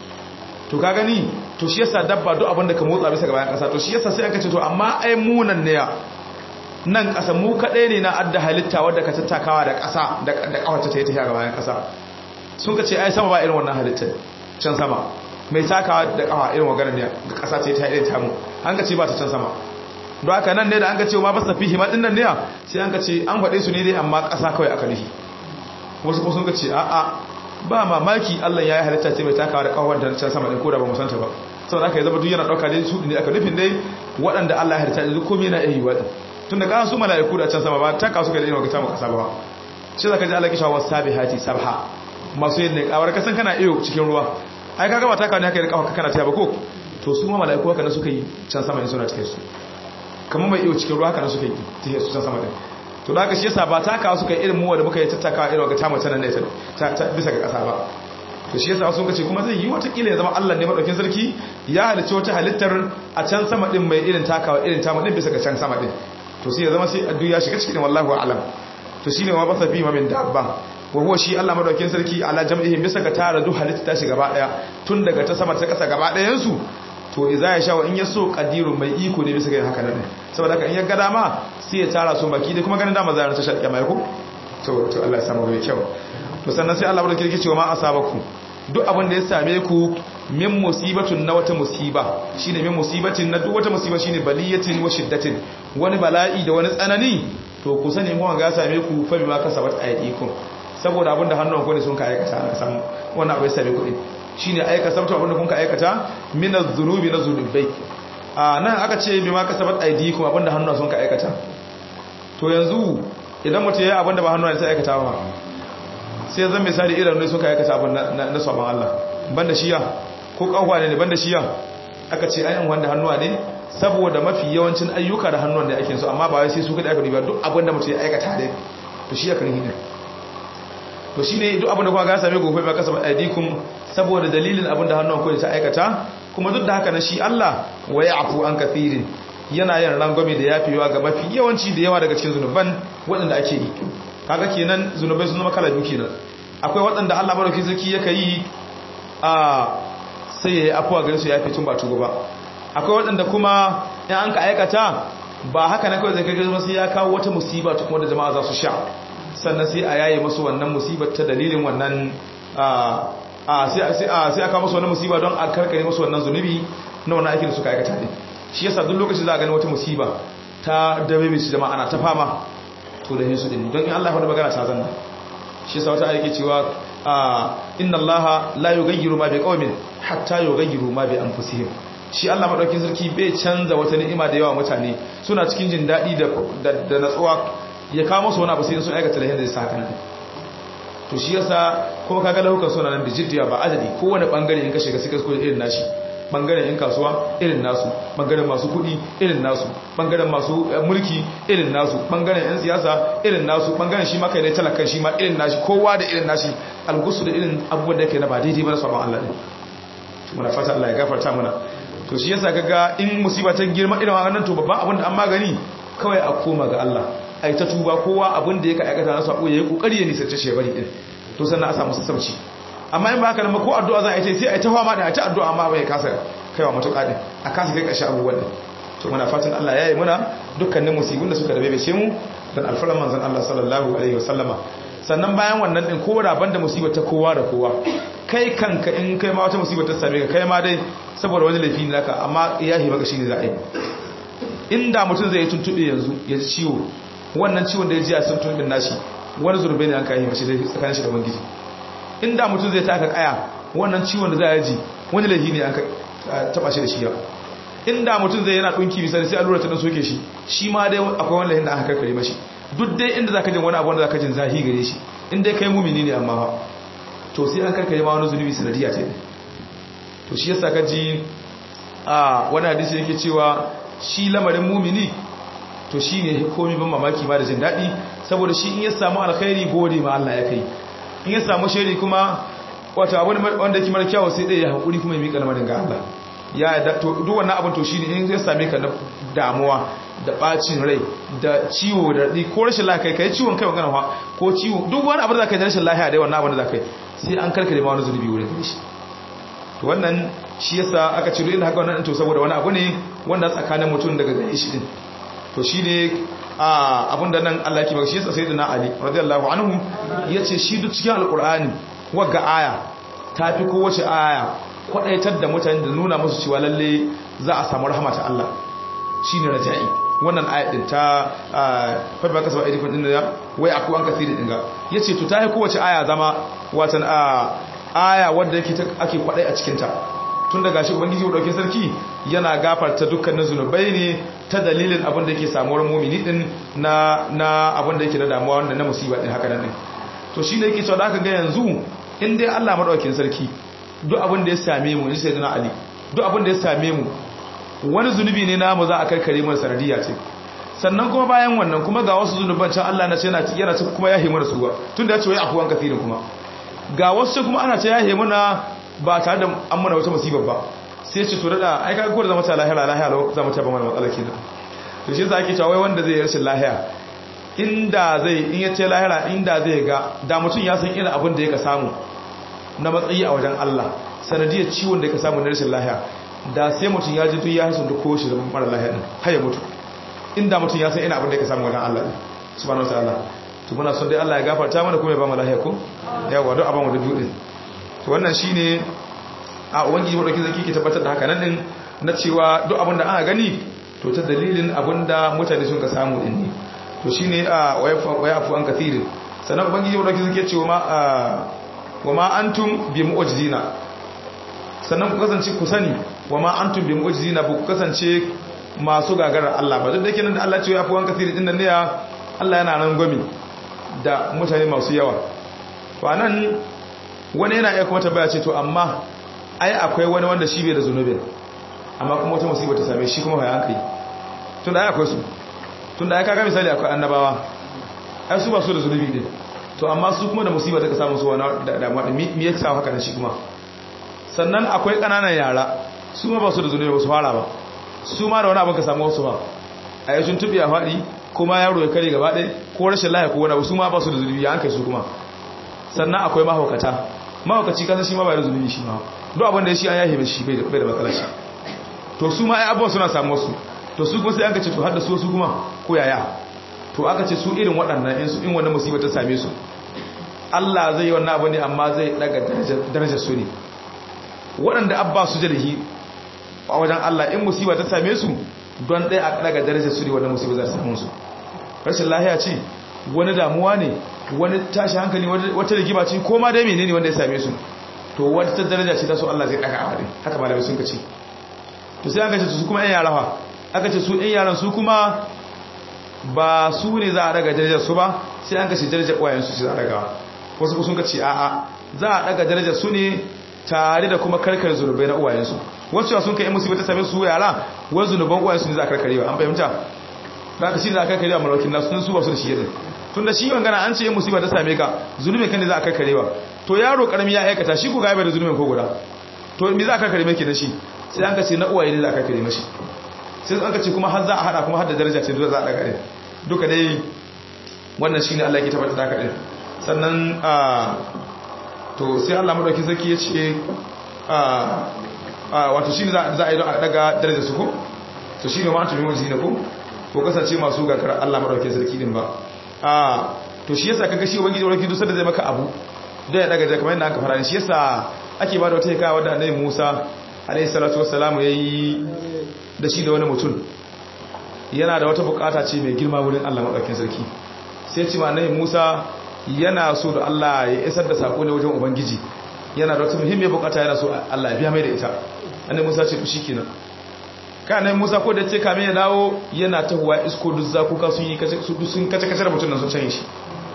to ka gani to shi yasa dabba duk abin da ka motsa bisa ga bayan kasa to shi yasa sai aka ce to amma ai munan ne ya nan ƙasa mu kaɗai ne na adda halitta wadda ka tattakawa da ƙasa da ƙawarta ta yi tafiya ga bayan ƙasa sun ka ce ai sama ba irin wannan halittar can sama mai takawa da ƙawa irin maganar ne ga ƙasa ta yi ta irin tamu an ka ce ba ta can sama don haka nan ne da an ka ce ma ba sa fi hima ɗin nan ne sai an ka ce an faɗe su ne dai amma ƙasa kawai aka nufi wasu kuma sun ka ce a'a ba mamaki Allah ya yi halitta ce mai takawa da ƙawar da can sama ɗin ko da ba mu santa ba saboda aka yi zama duk yana ɗauka dai su ne aka nufin dai waɗanda Allah ya halitta duk komai na iya yi waɗanda tun da kan su mala'iku da can sama ba ta kasu ga da irin ta kasa ba shi zaka ji Allah kisha was sabihati sabha masu yin ne kawar kasan kana iyo cikin ruwa ai kaga ba ta kawo ne haka da kawo kana ta ba ko to su ma mala'iku haka ne suka yi can sama ne suna cikin su kamar mai iyo cikin ruwa haka ne suka yi cikin su can sama din to da haka shi yasa ba ta kawo suka yi irin mu wanda muka yi tattakawa irin ga ta mace nan ne ta bisa ga kasa ba to shi yasa sun kace kuma zai yi wata kila ya zama Allah ne madaukin sarki ya halicci wata halittar a can sama din mai irin takawa irin ta din bisa ga can sama din to sai ya zama sai addu ya shiga cikin wallahu a'lam to shine ma basa fi ma min dabba wa huwa shi Allah madaukakin sarki ala jam'ihim bisa ga tara duk halitta ta shiga gaba daya tun daga ta sama ta kasa gaba dayan su to idza ya sha wa in yaso qadirun mai iko ne bisa ga haka nan saboda haka in ya ga dama sai ya tara su baki da kuma ganin dama zai ta shaƙi mai ko to to Allah ya samu mai kyau to sannan sai Allah madaukakin sarki ce wa ma asabaku duk abin da ya same ku min musibatun na wata musiba shine min musibatin na duk wata musiba shine baliyatin wa shiddatin wani bala'i da wani tsanani to ku sani mu ga same ku fa bima kasabat aydikum saboda abin da hannun ku ne sun ka aikata aka samu wannan abu ya same ku din shine aika sabta abin da kun ka aikata min az-zunubi na zunubai a nan aka ce bi ma kasabat aidikum abinda hannu sun ka aikata to yanzu idan mutum ya abinda ba hannu ne sai aikata ba sai zan misali irin ne suka aikata abin na sabon Allah banda shiya ko kawwa ne banda shiya aka ce ayan wanda hannuwa ne saboda mafi yawancin ayyuka da hannuwan da ake so amma ba wai sai su kada aka duba duk abin da mutum ya aikata ne to shi aka ne to shine duk abin da kuma ga same gobe ba kasaba aidikum saboda dalilin abin da hannuwan ko ta aikata kuma duk da haka na shi Allah wa ya'fu an kathirin yana yin rangwame da yafewa ga mafi yawanci da yawa daga cikin zunuban waɗanda ake yi kaga kenan zunubai sun zama kala biyu kenan akwai waɗanda Allah madauki sarki yake yi a sai ya yi afuwa gare su ya fi tun ba tuba ba akwai waɗanda kuma in an ka aikata ba haka na kawai zai kai gaba sai ya kawo wata musiba ta kuma da jama'a za su sha sannan sai a yaye masu wannan musibar ta dalilin wannan a sai a kawo masu wannan musiba don a karkare masu wannan zunubi na wannan aikin da suka aikata ne shi yasa duk lokacin za a gani wata musiba ta dabe mai jama'a ana ta fama to da hinsu din don in Allah ya faɗi magana ta zanna shi yasa wata ayyuke cewa inna allaha la yughayyiru ma biqaumin hatta yughayyiru ma bi anfusihim shi Allah madaukin sarki bai canza wata ni'ima da yawa mutane suna cikin jin dadi da da natsuwa ya kawo musu wani abu sai sun aikata lahin da sa haka to shi yasa kuma kaga lahukan suna nan da jiddiya ba adadi kowane bangare in ka shiga sai ka irin nashi bangaren yan kasuwa irin nasu bangaren masu kudi irin nasu bangaren masu mulki irin nasu bangaren yan siyasa irin nasu bangaren shi maka ne talakan shi ma irin nashi kowa da irin nashi algusu da irin abubuwan da yake na ba daidai ba na sabon Allah ne muna fata Allah ya gafarta mana to shi yasa kaga in musiba ta girma irin wannan to babban abin da an magani kawai a koma ga Allah ai ta tuba kowa abin da yake aikata na sabo yayi kokari ya nisance shi bari din to sannan a samu sassauci amma in ba haka nan ba ko addu'a za a yi sai a ta fama da a ta addu'a amma bai kasa kaiwa matuƙa din a kasa kai ƙarshe abubuwan din to muna fatan Allah ya yi muna dukkanin musibin da suka rabe ce mu dan alfaran manzon Allah sallallahu alaihi wasallama sannan bayan wannan din kowa raban da musibar ta kowa da kowa kai kanka in kai ma wata musibar ta same ka kai ma dai saboda wani laifi ne naka amma yahi maka shine za a yi inda mutum zai tuntube yanzu ya ji ciwo wannan ciwon da ya ji a sun tuntun nashi wani zurbe ne an kai mashi tsakanin shi da ubangiji inda mutum zai taka kaya wannan ciwon da za a ji wani laifi ne an taba shi da shi yau inda mutum zai yana dunki misali sai allura ta dan soke shi shi ma dai akwai wani laifin da aka karkare mashi duk dai inda zaka jin wani abu wanda zaka jin zahi gare shi in dai kai mumini ne amma fa to sai an karkare ma wani zunubi sanadiya ce to shi yasa ka ji a wani hadisi yake cewa shi lamarin mumini to shi ne komi ban mamaki ma da jin daɗi saboda shi in ya samu alkhairi gode ma Allah ya kai in ya samu shari kuma wata abin wanda yake mara kyawu sai dai ya haƙuri kuma ya miƙa lamarin ga Allah ya da to duk wannan abin to shine in ya same ka na damuwa da bacin rai da ciwo da radi ko rashin lafiya kai ciwon kai magana fa ko ciwo duk wani abin da kai da rashin lafiya dai wannan abin da kai sai an karkare ma wani zunubi wurin shi to wannan shi yasa aka ciro inda haka wannan to saboda wani abu ne wanda tsakanin mutum daga gare shi din to shine abin da nan Allah yake ba shi yasa sayyidina Ali radiyallahu anhu yace shi duk cikin alqur'ani wagga aya tafi kowace aya kwadaitar da mutane da nuna musu cewa lalle za a samu rahama ta Allah shine raja'i wannan aya din ta fa ba kasaba idikun din da wai aku an kasiri din ga yace to tafi kowace aya zama watan aya wanda yake ake kwadai a cikin ta tun daga shi ubangiji dauke sarki yana gafarta dukkanin zunubai ne ta dalilin abin da yake samuwar mumini din na na abin da yake da damuwa wanda na musiba din haka nan to shine yake cewa da aka ga yanzu in dai Allah madaukakin sarki duk abin da ya same mu in sai dana ali duk abin da ya same mu wani zunubi ne namu za a karkare mu sanadiyya ce sannan kuma bayan wannan kuma ga wasu zunuban can Allah na ce yana yana ce kuma ya himu da su ba tunda ya ce wai afuwan kafirin kuma ga wasu kuma ana ce ya himu na ba tare da an muna wata musibar ba sai ce to da ai kaga ko da zama ta lahira lahira zama ta ba mana matsala kenan to shi yasa ake cewa wai wanda zai rashin lahiya inda zai in ya ce lahira inda zai ga da mutum ya san irin abin da yake samu na matsayi a wajen Allah sanadiyar ciwon da yake samu na rashin lahiya da sai mutum ya ji duk ya hasu da ko shi zaman mara lahiya din har ya mutu inda mutum ya san irin abin da yake samu wajen Allah subhanahu wataala to muna son dai Allah ya gafarta mana kuma ya ba mu lahiya ko yawa duk abin da biyu din to wannan shine a ubangiji madauki zaki ke tabbatar da haka nan din na cewa duk abin da aka gani to ta dalilin abin da mutane sun ka samu din ne to shine a waya afu an kathirin sannan ubangiji madauki zaki ce wa ma wa ma antum bi mu'jizina sannan ku kasance ku sani wa ma antum bi mu'jizina bu ku kasance masu gagarar Allah ba duk da yake nan da Allah ce ya fi wanka sirri din nan ne ya Allah yana nan gwami da mutane masu yawa to anan wani yana iya kuma tabbaya ce to amma ai akwai wani wanda shi bai da zunubin amma kuma wata musibar ta same shi kuma ya hankali tun da ai akwai su tun da ai kaga misali akwai annabawa ai su ba su da zunubi din to amma su kuma da musibar ta samu su wani da damuwa me yasa haka nan shi kuma sannan akwai kananan yara su ma ba su da zunubi ba su fara ba su ma da wani abin ka samu wasu ba a yi sun tubi a faɗi kuma yaro ya kare gaba ɗaya ko rashin lahi ko wani abu su ma ba su da zunubi ya hankali su kuma sannan akwai mahaukata mahaukaci kasan shi ma bai da zunubi shi ma duk abin da ya shi an yahe shi bai da matsala shi to su ma ai abubuwan suna samu wasu to su kuma sai aka ce to har da su wasu kuma ko yaya to aka ce su irin waɗannan in su in wannan musibar ta same su Allah zai yi wannan abu ne amma zai daga darajar su ne waɗanda abba su jalihi a wajen Allah in musiba ta same su don ɗaya a daga darajar su ne wannan musiba za ta samu su rashin lahiya ce wani damuwa ne wani tashi hankali wata rigima ce ko ma dai menene wanda ya same su to wata daraja ce ta so Allah zai daga a wadai haka malamai sun kace to sai aka ce su kuma ɗan yara fa aka ce su ɗan yaran su kuma ba su ne za a daga darajar su ba sai an kace darajar ƙwayen su za a daga wasu sun kace a'a za a daga darajar su ne tare da kuma karkar zunubai na uwayensu wasu sun kai musibar ta same su yara wani zunuban uwayensu ne za a karkarewa an fahimta za ka shi za a karkarewa malawakin nasu sun su ba su da shi yadda tun da shi wangana an ce yin musibar ta same ka zunubin kan ne za a karkarewa to yaro karami ya aikata shi ku ga da zunubin ko guda to me za a karkare mai da shi sai an ka ce na uwaye ne za a karkare mashi sai an ka ce kuma har za a hada kuma har da daraja ce za a daga duka dai wannan shine Allah ya tabbata da kadai sannan to sai Allah madauki sarki ya ce wato shi ne za a yi don a daga darajar su ko to shi ne ma tuni wajen ne ko ko kasance masu gagara Allah madauki sarki din ba to shi yasa kaga shi ubangiji ubangiji duk sanda zai maka abu da ya daga kamar yadda aka fara shi yasa ake ba da wata hikaya wadda annabi Musa alayhi salatu wassalamu yayi da shi da wani mutum yana da wata bukata ce mai girma wurin Allah madaukakin sarki sai ce ma annabi Musa yana so da Allah ya isar da sako ne wajen ubangiji yana da wata muhimmiyar bukata yana so Allah ya biya mai da ita annabi Musa ce to shikenan ka annabi Musa ko da ce kame ya dawo yana tahuwa isko duk zakuka sun yi kace su sun kace kace da mutun nan sun canye shi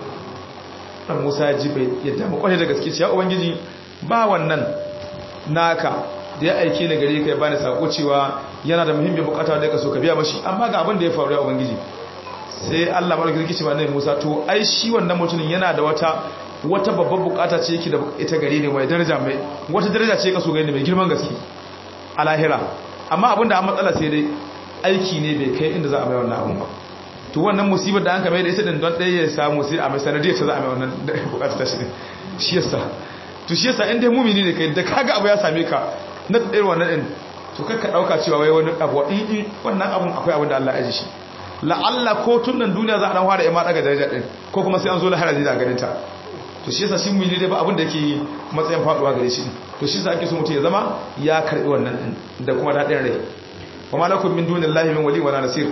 dan Musa ya ji bai yadda mu kwaje da gaske ce ya ubangiji ba wannan naka da ya aike ni gare ka ya bani sako cewa yana da muhimmiyar bukata da ka so ka biya mashi amma ga abin da ya faru ya ubangiji sai Allah barka zai ce ba nai Musa to ai shi wannan mutumin yana da wata wata babbar bukata ce yake da ita gare ne mai daraja mai wata daraja ce ka so gare mai girman gaske a lahira amma abinda an matsala sai dai aiki ne bai kai inda za a mai wannan abun ba to wannan musibar da an ka mai da ita din don ɗaya ya samu sai a mai sanadiyar ta za a mai wannan bukata ta shi shi yasa to shi yasa in dai mumini ne kai da kaga abu ya same ka na ɗaya wannan din to kai ka ɗauka cewa wai wani abu in wannan abun akwai abin da Allah ya ji shi la'alla ko tun nan duniya za a dan fara ya ma daga daraja din ko kuma sai an zo lahara zai da ganin ta to shi yasa shi mu ne dai ba abin da yake matsayin faduwa gare shi to shi yasa ake so mutum ya zama ya karbi wannan din da kuma dadin rai wa malakum min dunillahi min wali wala nasir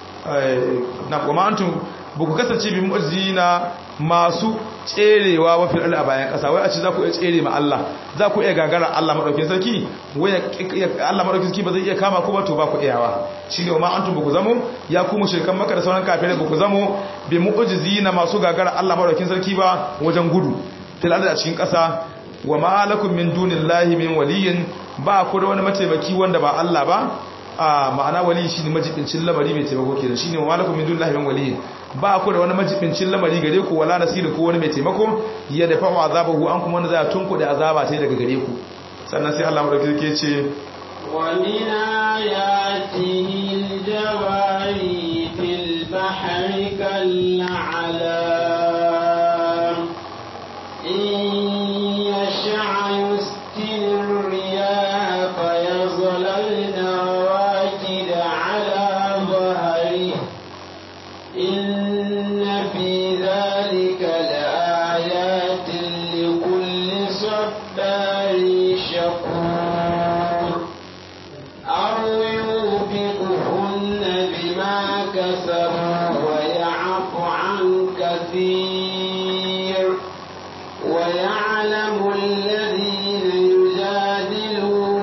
na kuma antum buku kasance bi mu'azzina masu tserewa wa fil a bayan kasa wai a ce za ku iya tsere ma Allah za ku iya gagara Allah madaukakin sarki wai Allah madaukakin sarki ba zai iya kama ku ba to ba ku iyawa shine wa ma antum buku zamo ya ku mushrikan maka da sauran kafirai buku zamo bi mu'azzina masu gagara Allah madaukakin sarki ba wajen gudu fil a cikin kasa wa ma lakum min dunillahi min waliyin ba ku da wani mataimaki wanda ba Allah ba a ma'ana wali shine majibincin lamari mai taimako kenan shine wa lakum min dunillahi min waliyin ba ku da wani majibincin lamari gare ku wala nasiru ko wani mai taimako ya dafa wa azabahu an kuma wanda za tunku da azaba sai daga gare ku sannan sai Allah madauki yake ce wa min ayatihi al-jawari fil bahri kal-a'lam in yasha yuskin ar-riyah fayazlalna rakid ala dhahrihi إن في ذلك لآيات لكل صبار شكور أو يوبقهن بما كسبوا ويعفو عن كثير ويعلم الذين يجادلون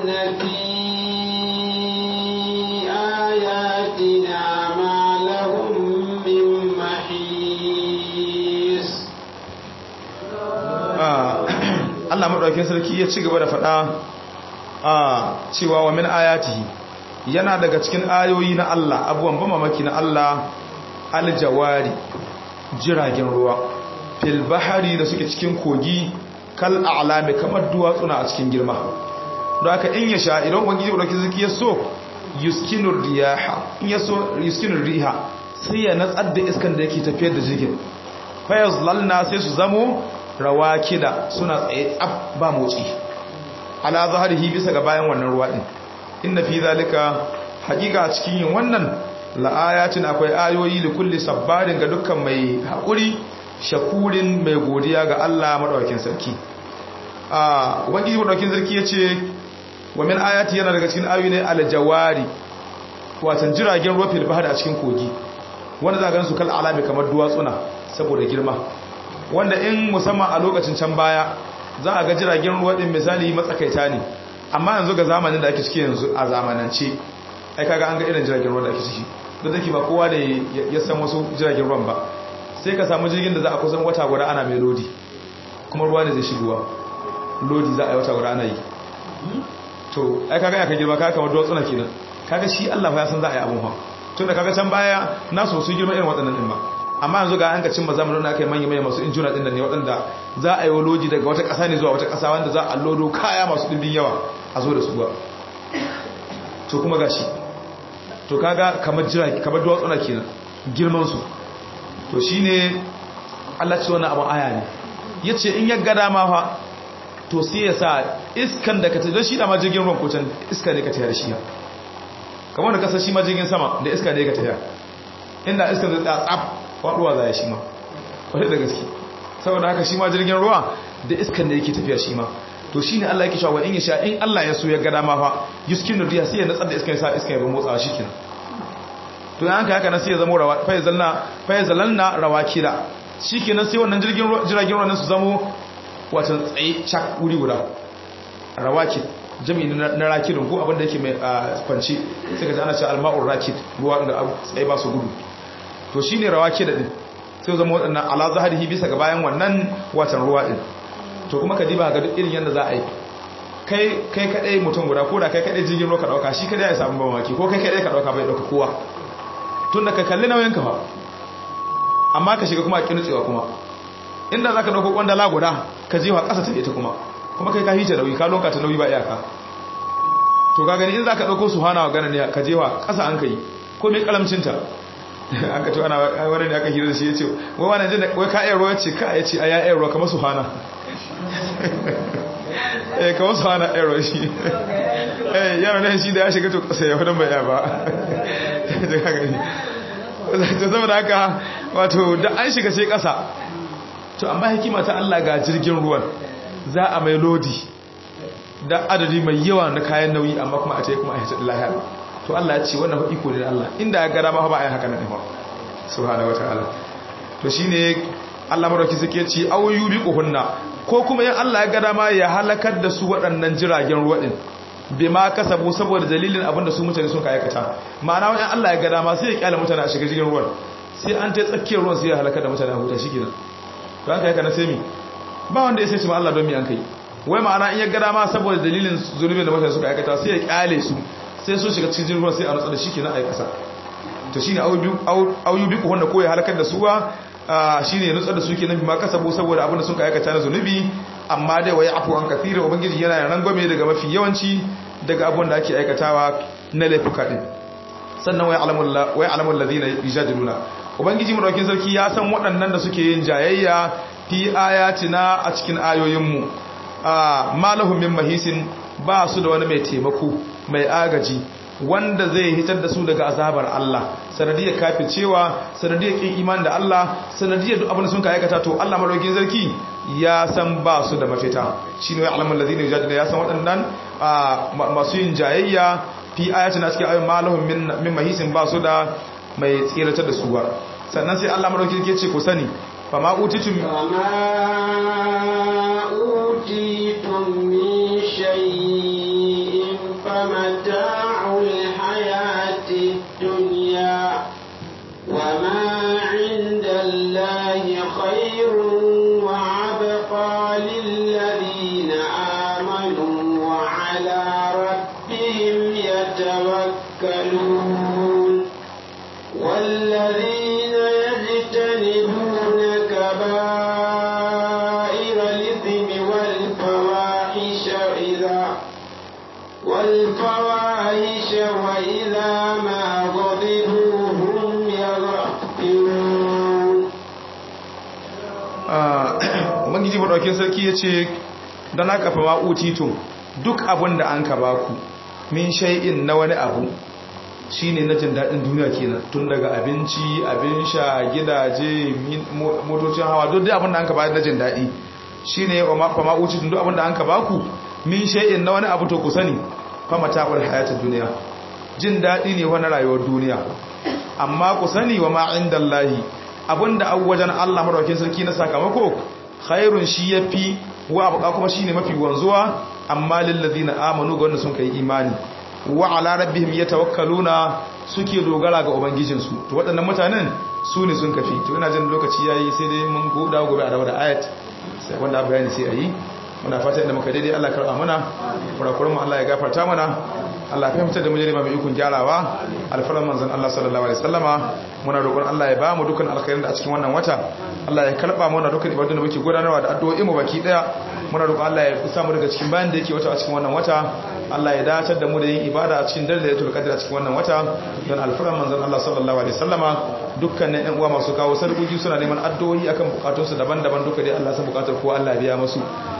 Allah madaukakin sarki ya ci gaba da faɗa a cewa wa min ayatihi yana daga cikin ayoyi na Allah abubuwan ba mamaki na Allah aljawari jiragen ruwa fil bahari da suke cikin kogi kal a'lami kamar duwatsuna a cikin girma don haka in ya sha idan ubangiji madaukakin sarki ya so yuskinur riyaha in ya so yuskinur riha sai ya natsar da iskan da yake tafiyar da jirgin fayaz lalna sai su zamo rawakida suna tsaye tsab ba motsi ala zaharihi bisa ga bayan wannan ruwa din inna fi zalika hakika a cikin yin wannan la'ayatin akwai ayoyi da kulli sabbarin ga dukkan mai haƙuri shakurin mai godiya ga Allah madaukakin sarki a ubangiji madaukakin sarki yace wa min ayati yana daga cikin ayoyi ne aljawari watan jiragen ruwa fil bahri a cikin kogi wanda za ga su kal alami kamar duwatsuna saboda girma wanda in musamman a lokacin can baya za a ga jiragen ruwa din misali matsakaita ne amma yanzu ga zamanin da ake ciki yanzu a zamanance ai kaga an ga irin jiragen ruwa da ake ciki da zaki ba kowa da ya san wasu jiragen ruwan ba sai ka samu jirgin da za a kusan wata guda ana mai lodi kuma ruwa ne zai shigowa lodi za a yi wata guda ana yi to ai kaga ya ka girma kaga kamar duwatsuna kenan kaga shi Allah ya san za a yi abun ha tun da kaga can baya na so su girma irin waɗannan ɗin ba amma yanzu ga an ka cimma zamanin da aka yi manya manya masu injuna ɗin da ne waɗanda za a yi loji daga wata ƙasa ne zuwa wata ƙasa wanda za a lodo kaya masu ɗimbin yawa a zo da su ba to kuma gashi to kaga kamar jira kamar duwatsuna kenan girman su to shine Allah ce wannan abun aya ne yace in ya ga dama fa to sai ya sa iskan da ka ta shi da ma jirgin ruwan ko can iska ne ka tayar shi kamar da kasar shi ma jirgin sama da iska ne ka tayar inda iskan zai tsaya tsaf faduwa za ya shi ma wadda da gaske saboda haka shi ma jirgin ruwa da iskan da yake tafiya shi ma to shi ne Allah yake shawo in ya sha in Allah ya so ya gada ma fa yuskin riya sai ya natsar da iskan ya sa iskan ya ba motsawa shi kenan to yanka haka na sai ya zama rawa fa yazalna fa yazalna rawakila shi kenan sai wannan jirgin jiragen ruwa su zamo watan tsaye chak wuri guda rawakil jami'i na rakidin ko abinda yake mai kwanci sai ka ji ana ce alma'ur rakid ruwa da tsaye ba su gudu to shi ne rawa ke da ɗin sai zama waɗannan ala zaharihi bisa ga bayan wannan watan ruwa ɗin to kuma ka diba ga duk irin yadda za a yi kai kai kaɗai mutum guda ko da kai kaɗai jirgin ruwa ka ɗauka shi kaɗai ya samu mamaki ko kai kaɗai ka ɗauka bai ɗauka kowa tun da ka kalli nauyin ka fa amma ka shiga kuma a kinutsewa kuma inda za ka ɗauko ƙwandala guda ka jewa ƙasa ta ita kuma kuma kai ka hice nauyi ka lonka ta nauyi ba iyaka to ka gani in za ka ɗauko su hana wa gana ne ka jewa ƙasa an ka yi ko mai ƙalamcinta an ka to ana wani ne aka hira da shi ya ce wai wani jin wai ka iya ruwa ce ka ya ce a ya iya ruwa kamar su hana eh kamar su hana iya ruwa shi eh yaro ne shi da ya shiga to kasa ya wadon bai ya ba da ka gani to saboda haka wato da an shiga sai kasa to amma hikima ta Allah ga jirgin ruwan za a mai lodi da adadi mai yawa na kayan nauyi amma kuma a ce kuma a hita lahiya to Allah ya ce wannan fa iko ne da Allah inda ya gara ma ba a yi haka nan ba subhanahu wataala to shine Allah madauki suke ce aw yubiquhunna ko kuma yan Allah ya gara ma ya halakar da su waɗannan jiragen ruwa din bima kasabu saboda dalilin abinda su mutane sun aikata ma'ana wani Allah ya gara ma sai ya kyale mutane a shiga jirgin ruwan sai an ta tsakiyar ruwan sai ya halakar da mutane a huta shikenan to haka yaka na sai mi ba wanda ya sai ce ma Allah don mi an kai wai ma'ana in ya gara ma saboda dalilin zunubin da mutane suka aikata sai ya kyale su sai sun shiga cikin ruwan sai a nutsa da shi kenan a yi kasa to shine auyu biku wanda ko ya halakar da su ba shine ya nutsa da su kenan bi ma kasabu saboda abin da sun aikata na zunubi amma dai waye afu an kathira ubangiji yana da rangwame daga mafi yawanci daga abin da ake aikatawa na laifuka din sannan waye alamul waye alamul ladina yujadiluna ubangiji madaukin sarki ya san waɗannan da suke yin jayayya fi ayatina a cikin ayoyinmu malahum min mahisin ba su da wani mai taimako mai agaji wanda zai hitar da su daga azabar Allah sanadiyar kafircewa sanadiyar kin iman da Allah sanadiyar duk abin da sun ka aikata to Allah madaukakin sarki ya san ba su da mafita shine ya alamul ladina yujadiluna ya san waɗannan masu yin jayayya fi ayatina cikin ayoyin malahum min min mahisin ba su da mai tsiratar da su ba sannan sai Allah madaukakin sarki ce ku sani fama utitum فما أوتيتم من شيء فمتاع الحياة الدنيا وما عند الله خير وعبقى للذين ubangiji madaukin sarki yace dan haka fa ma'utitum duk abin da an ka baku min shay'in na wani abu shine na jin dadin duniya kenan tun daga abinci abin sha gidaje motocin hawa duk abin da an ka bayar na jin dadi shine fa ma'utitum duk abin da an ka baku min shay'in na wani abu to ku sani fa mata'ul hayatid dunya jin dadi ne wani rayuwar duniya amma ku sani wa ma indallahi abinda an wajen Allah madaukakin sarki na sakamako khairun shi yafi wa abuka kuma shine mafi wanzuwa amma lil ladina amanu ga wanda sun kai imani wa ala rabbihim yatawakkaluna suke dogara ga ubangijin su to waɗannan mutanen su ne sun kafi to ina jin lokaci yayi sai dai mun goda gobe a da ayat sai wanda bayani sai ayi muna fata inda muka daidai Allah karba mana kurakuran mu Allah ya gafarta mana Allah ya fahimta da mu jarima mai ikon gyarawa alfaran manzon Allah sallallahu alaihi wasallama muna roƙon Allah ya bamu dukkan alkhairin da a cikin wannan wata Allah ya karba mana dukkan ibadun da muke gudanarwa da addu'o'i mu baki daya muna roƙon Allah ya kusa mu daga cikin bayan da yake wata a cikin wannan wata Allah ya dacar da mu da yin ibada a cikin dalilatul qadr a cikin wannan wata don alfaran manzon Allah sallallahu alaihi wasallama dukkanin ƴan uwa masu kawo sarkuki suna neman addu'o'i akan bukatunsu daban-daban duka dai Allah san bukatar ko Allah biya musu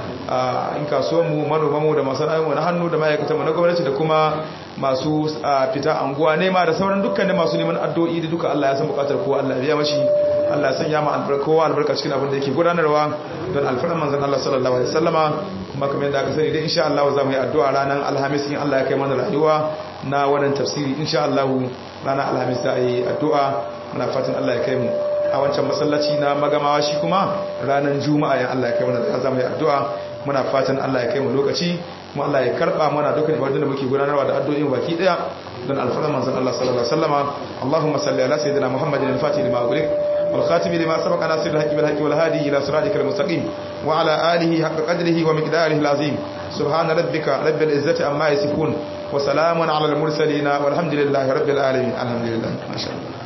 in kasuwanmu manomanmu da masana'inmu na hannu da ma'aikatanmu na gwamnati da kuma masu fita anguwa nema da sauran dukkanin masu neman addu'o'i da duka Allah ya san bukatar kowa Allah biya mashi Allah ya sanya ma kowa albarka cikin abin da yake gudanarwa don alfaran manzon Allah sallallahu alaihi wasallama kuma kamar yadda aka sani dai insha Allah za mu yi addu'a ranar alhamis in Allah ya kai mana rayuwa na wannan tafsiri insha Allah ranar alhamis za a yi addu'a muna fatan Allah ya kai mu a wancan masallaci na magamawa shi kuma ranar juma'a yan Allah ya kai mana za mu yi addu'a muna fatan Allah ya kai mu lokaci kuma Allah ya karba mana dukkan ibadun da muke gudanarwa da addu'o'in baki daya don alfaran manzon Allah sallallahu alaihi wasallama Allahumma salli ala sayyidina Muhammadin al-Fatih lima ughliq wal khatim lima sabaqa nasir al-haqqi bil haqqi wal hadi ila siratikal mustaqim wa ala alihi haqqa qadrihi wa miqdarihi al-azim subhana rabbika rabbil izzati amma yasifun wa salamun ala al-mursalin walhamdulillahi rabbil alamin alhamdulillah masha Allah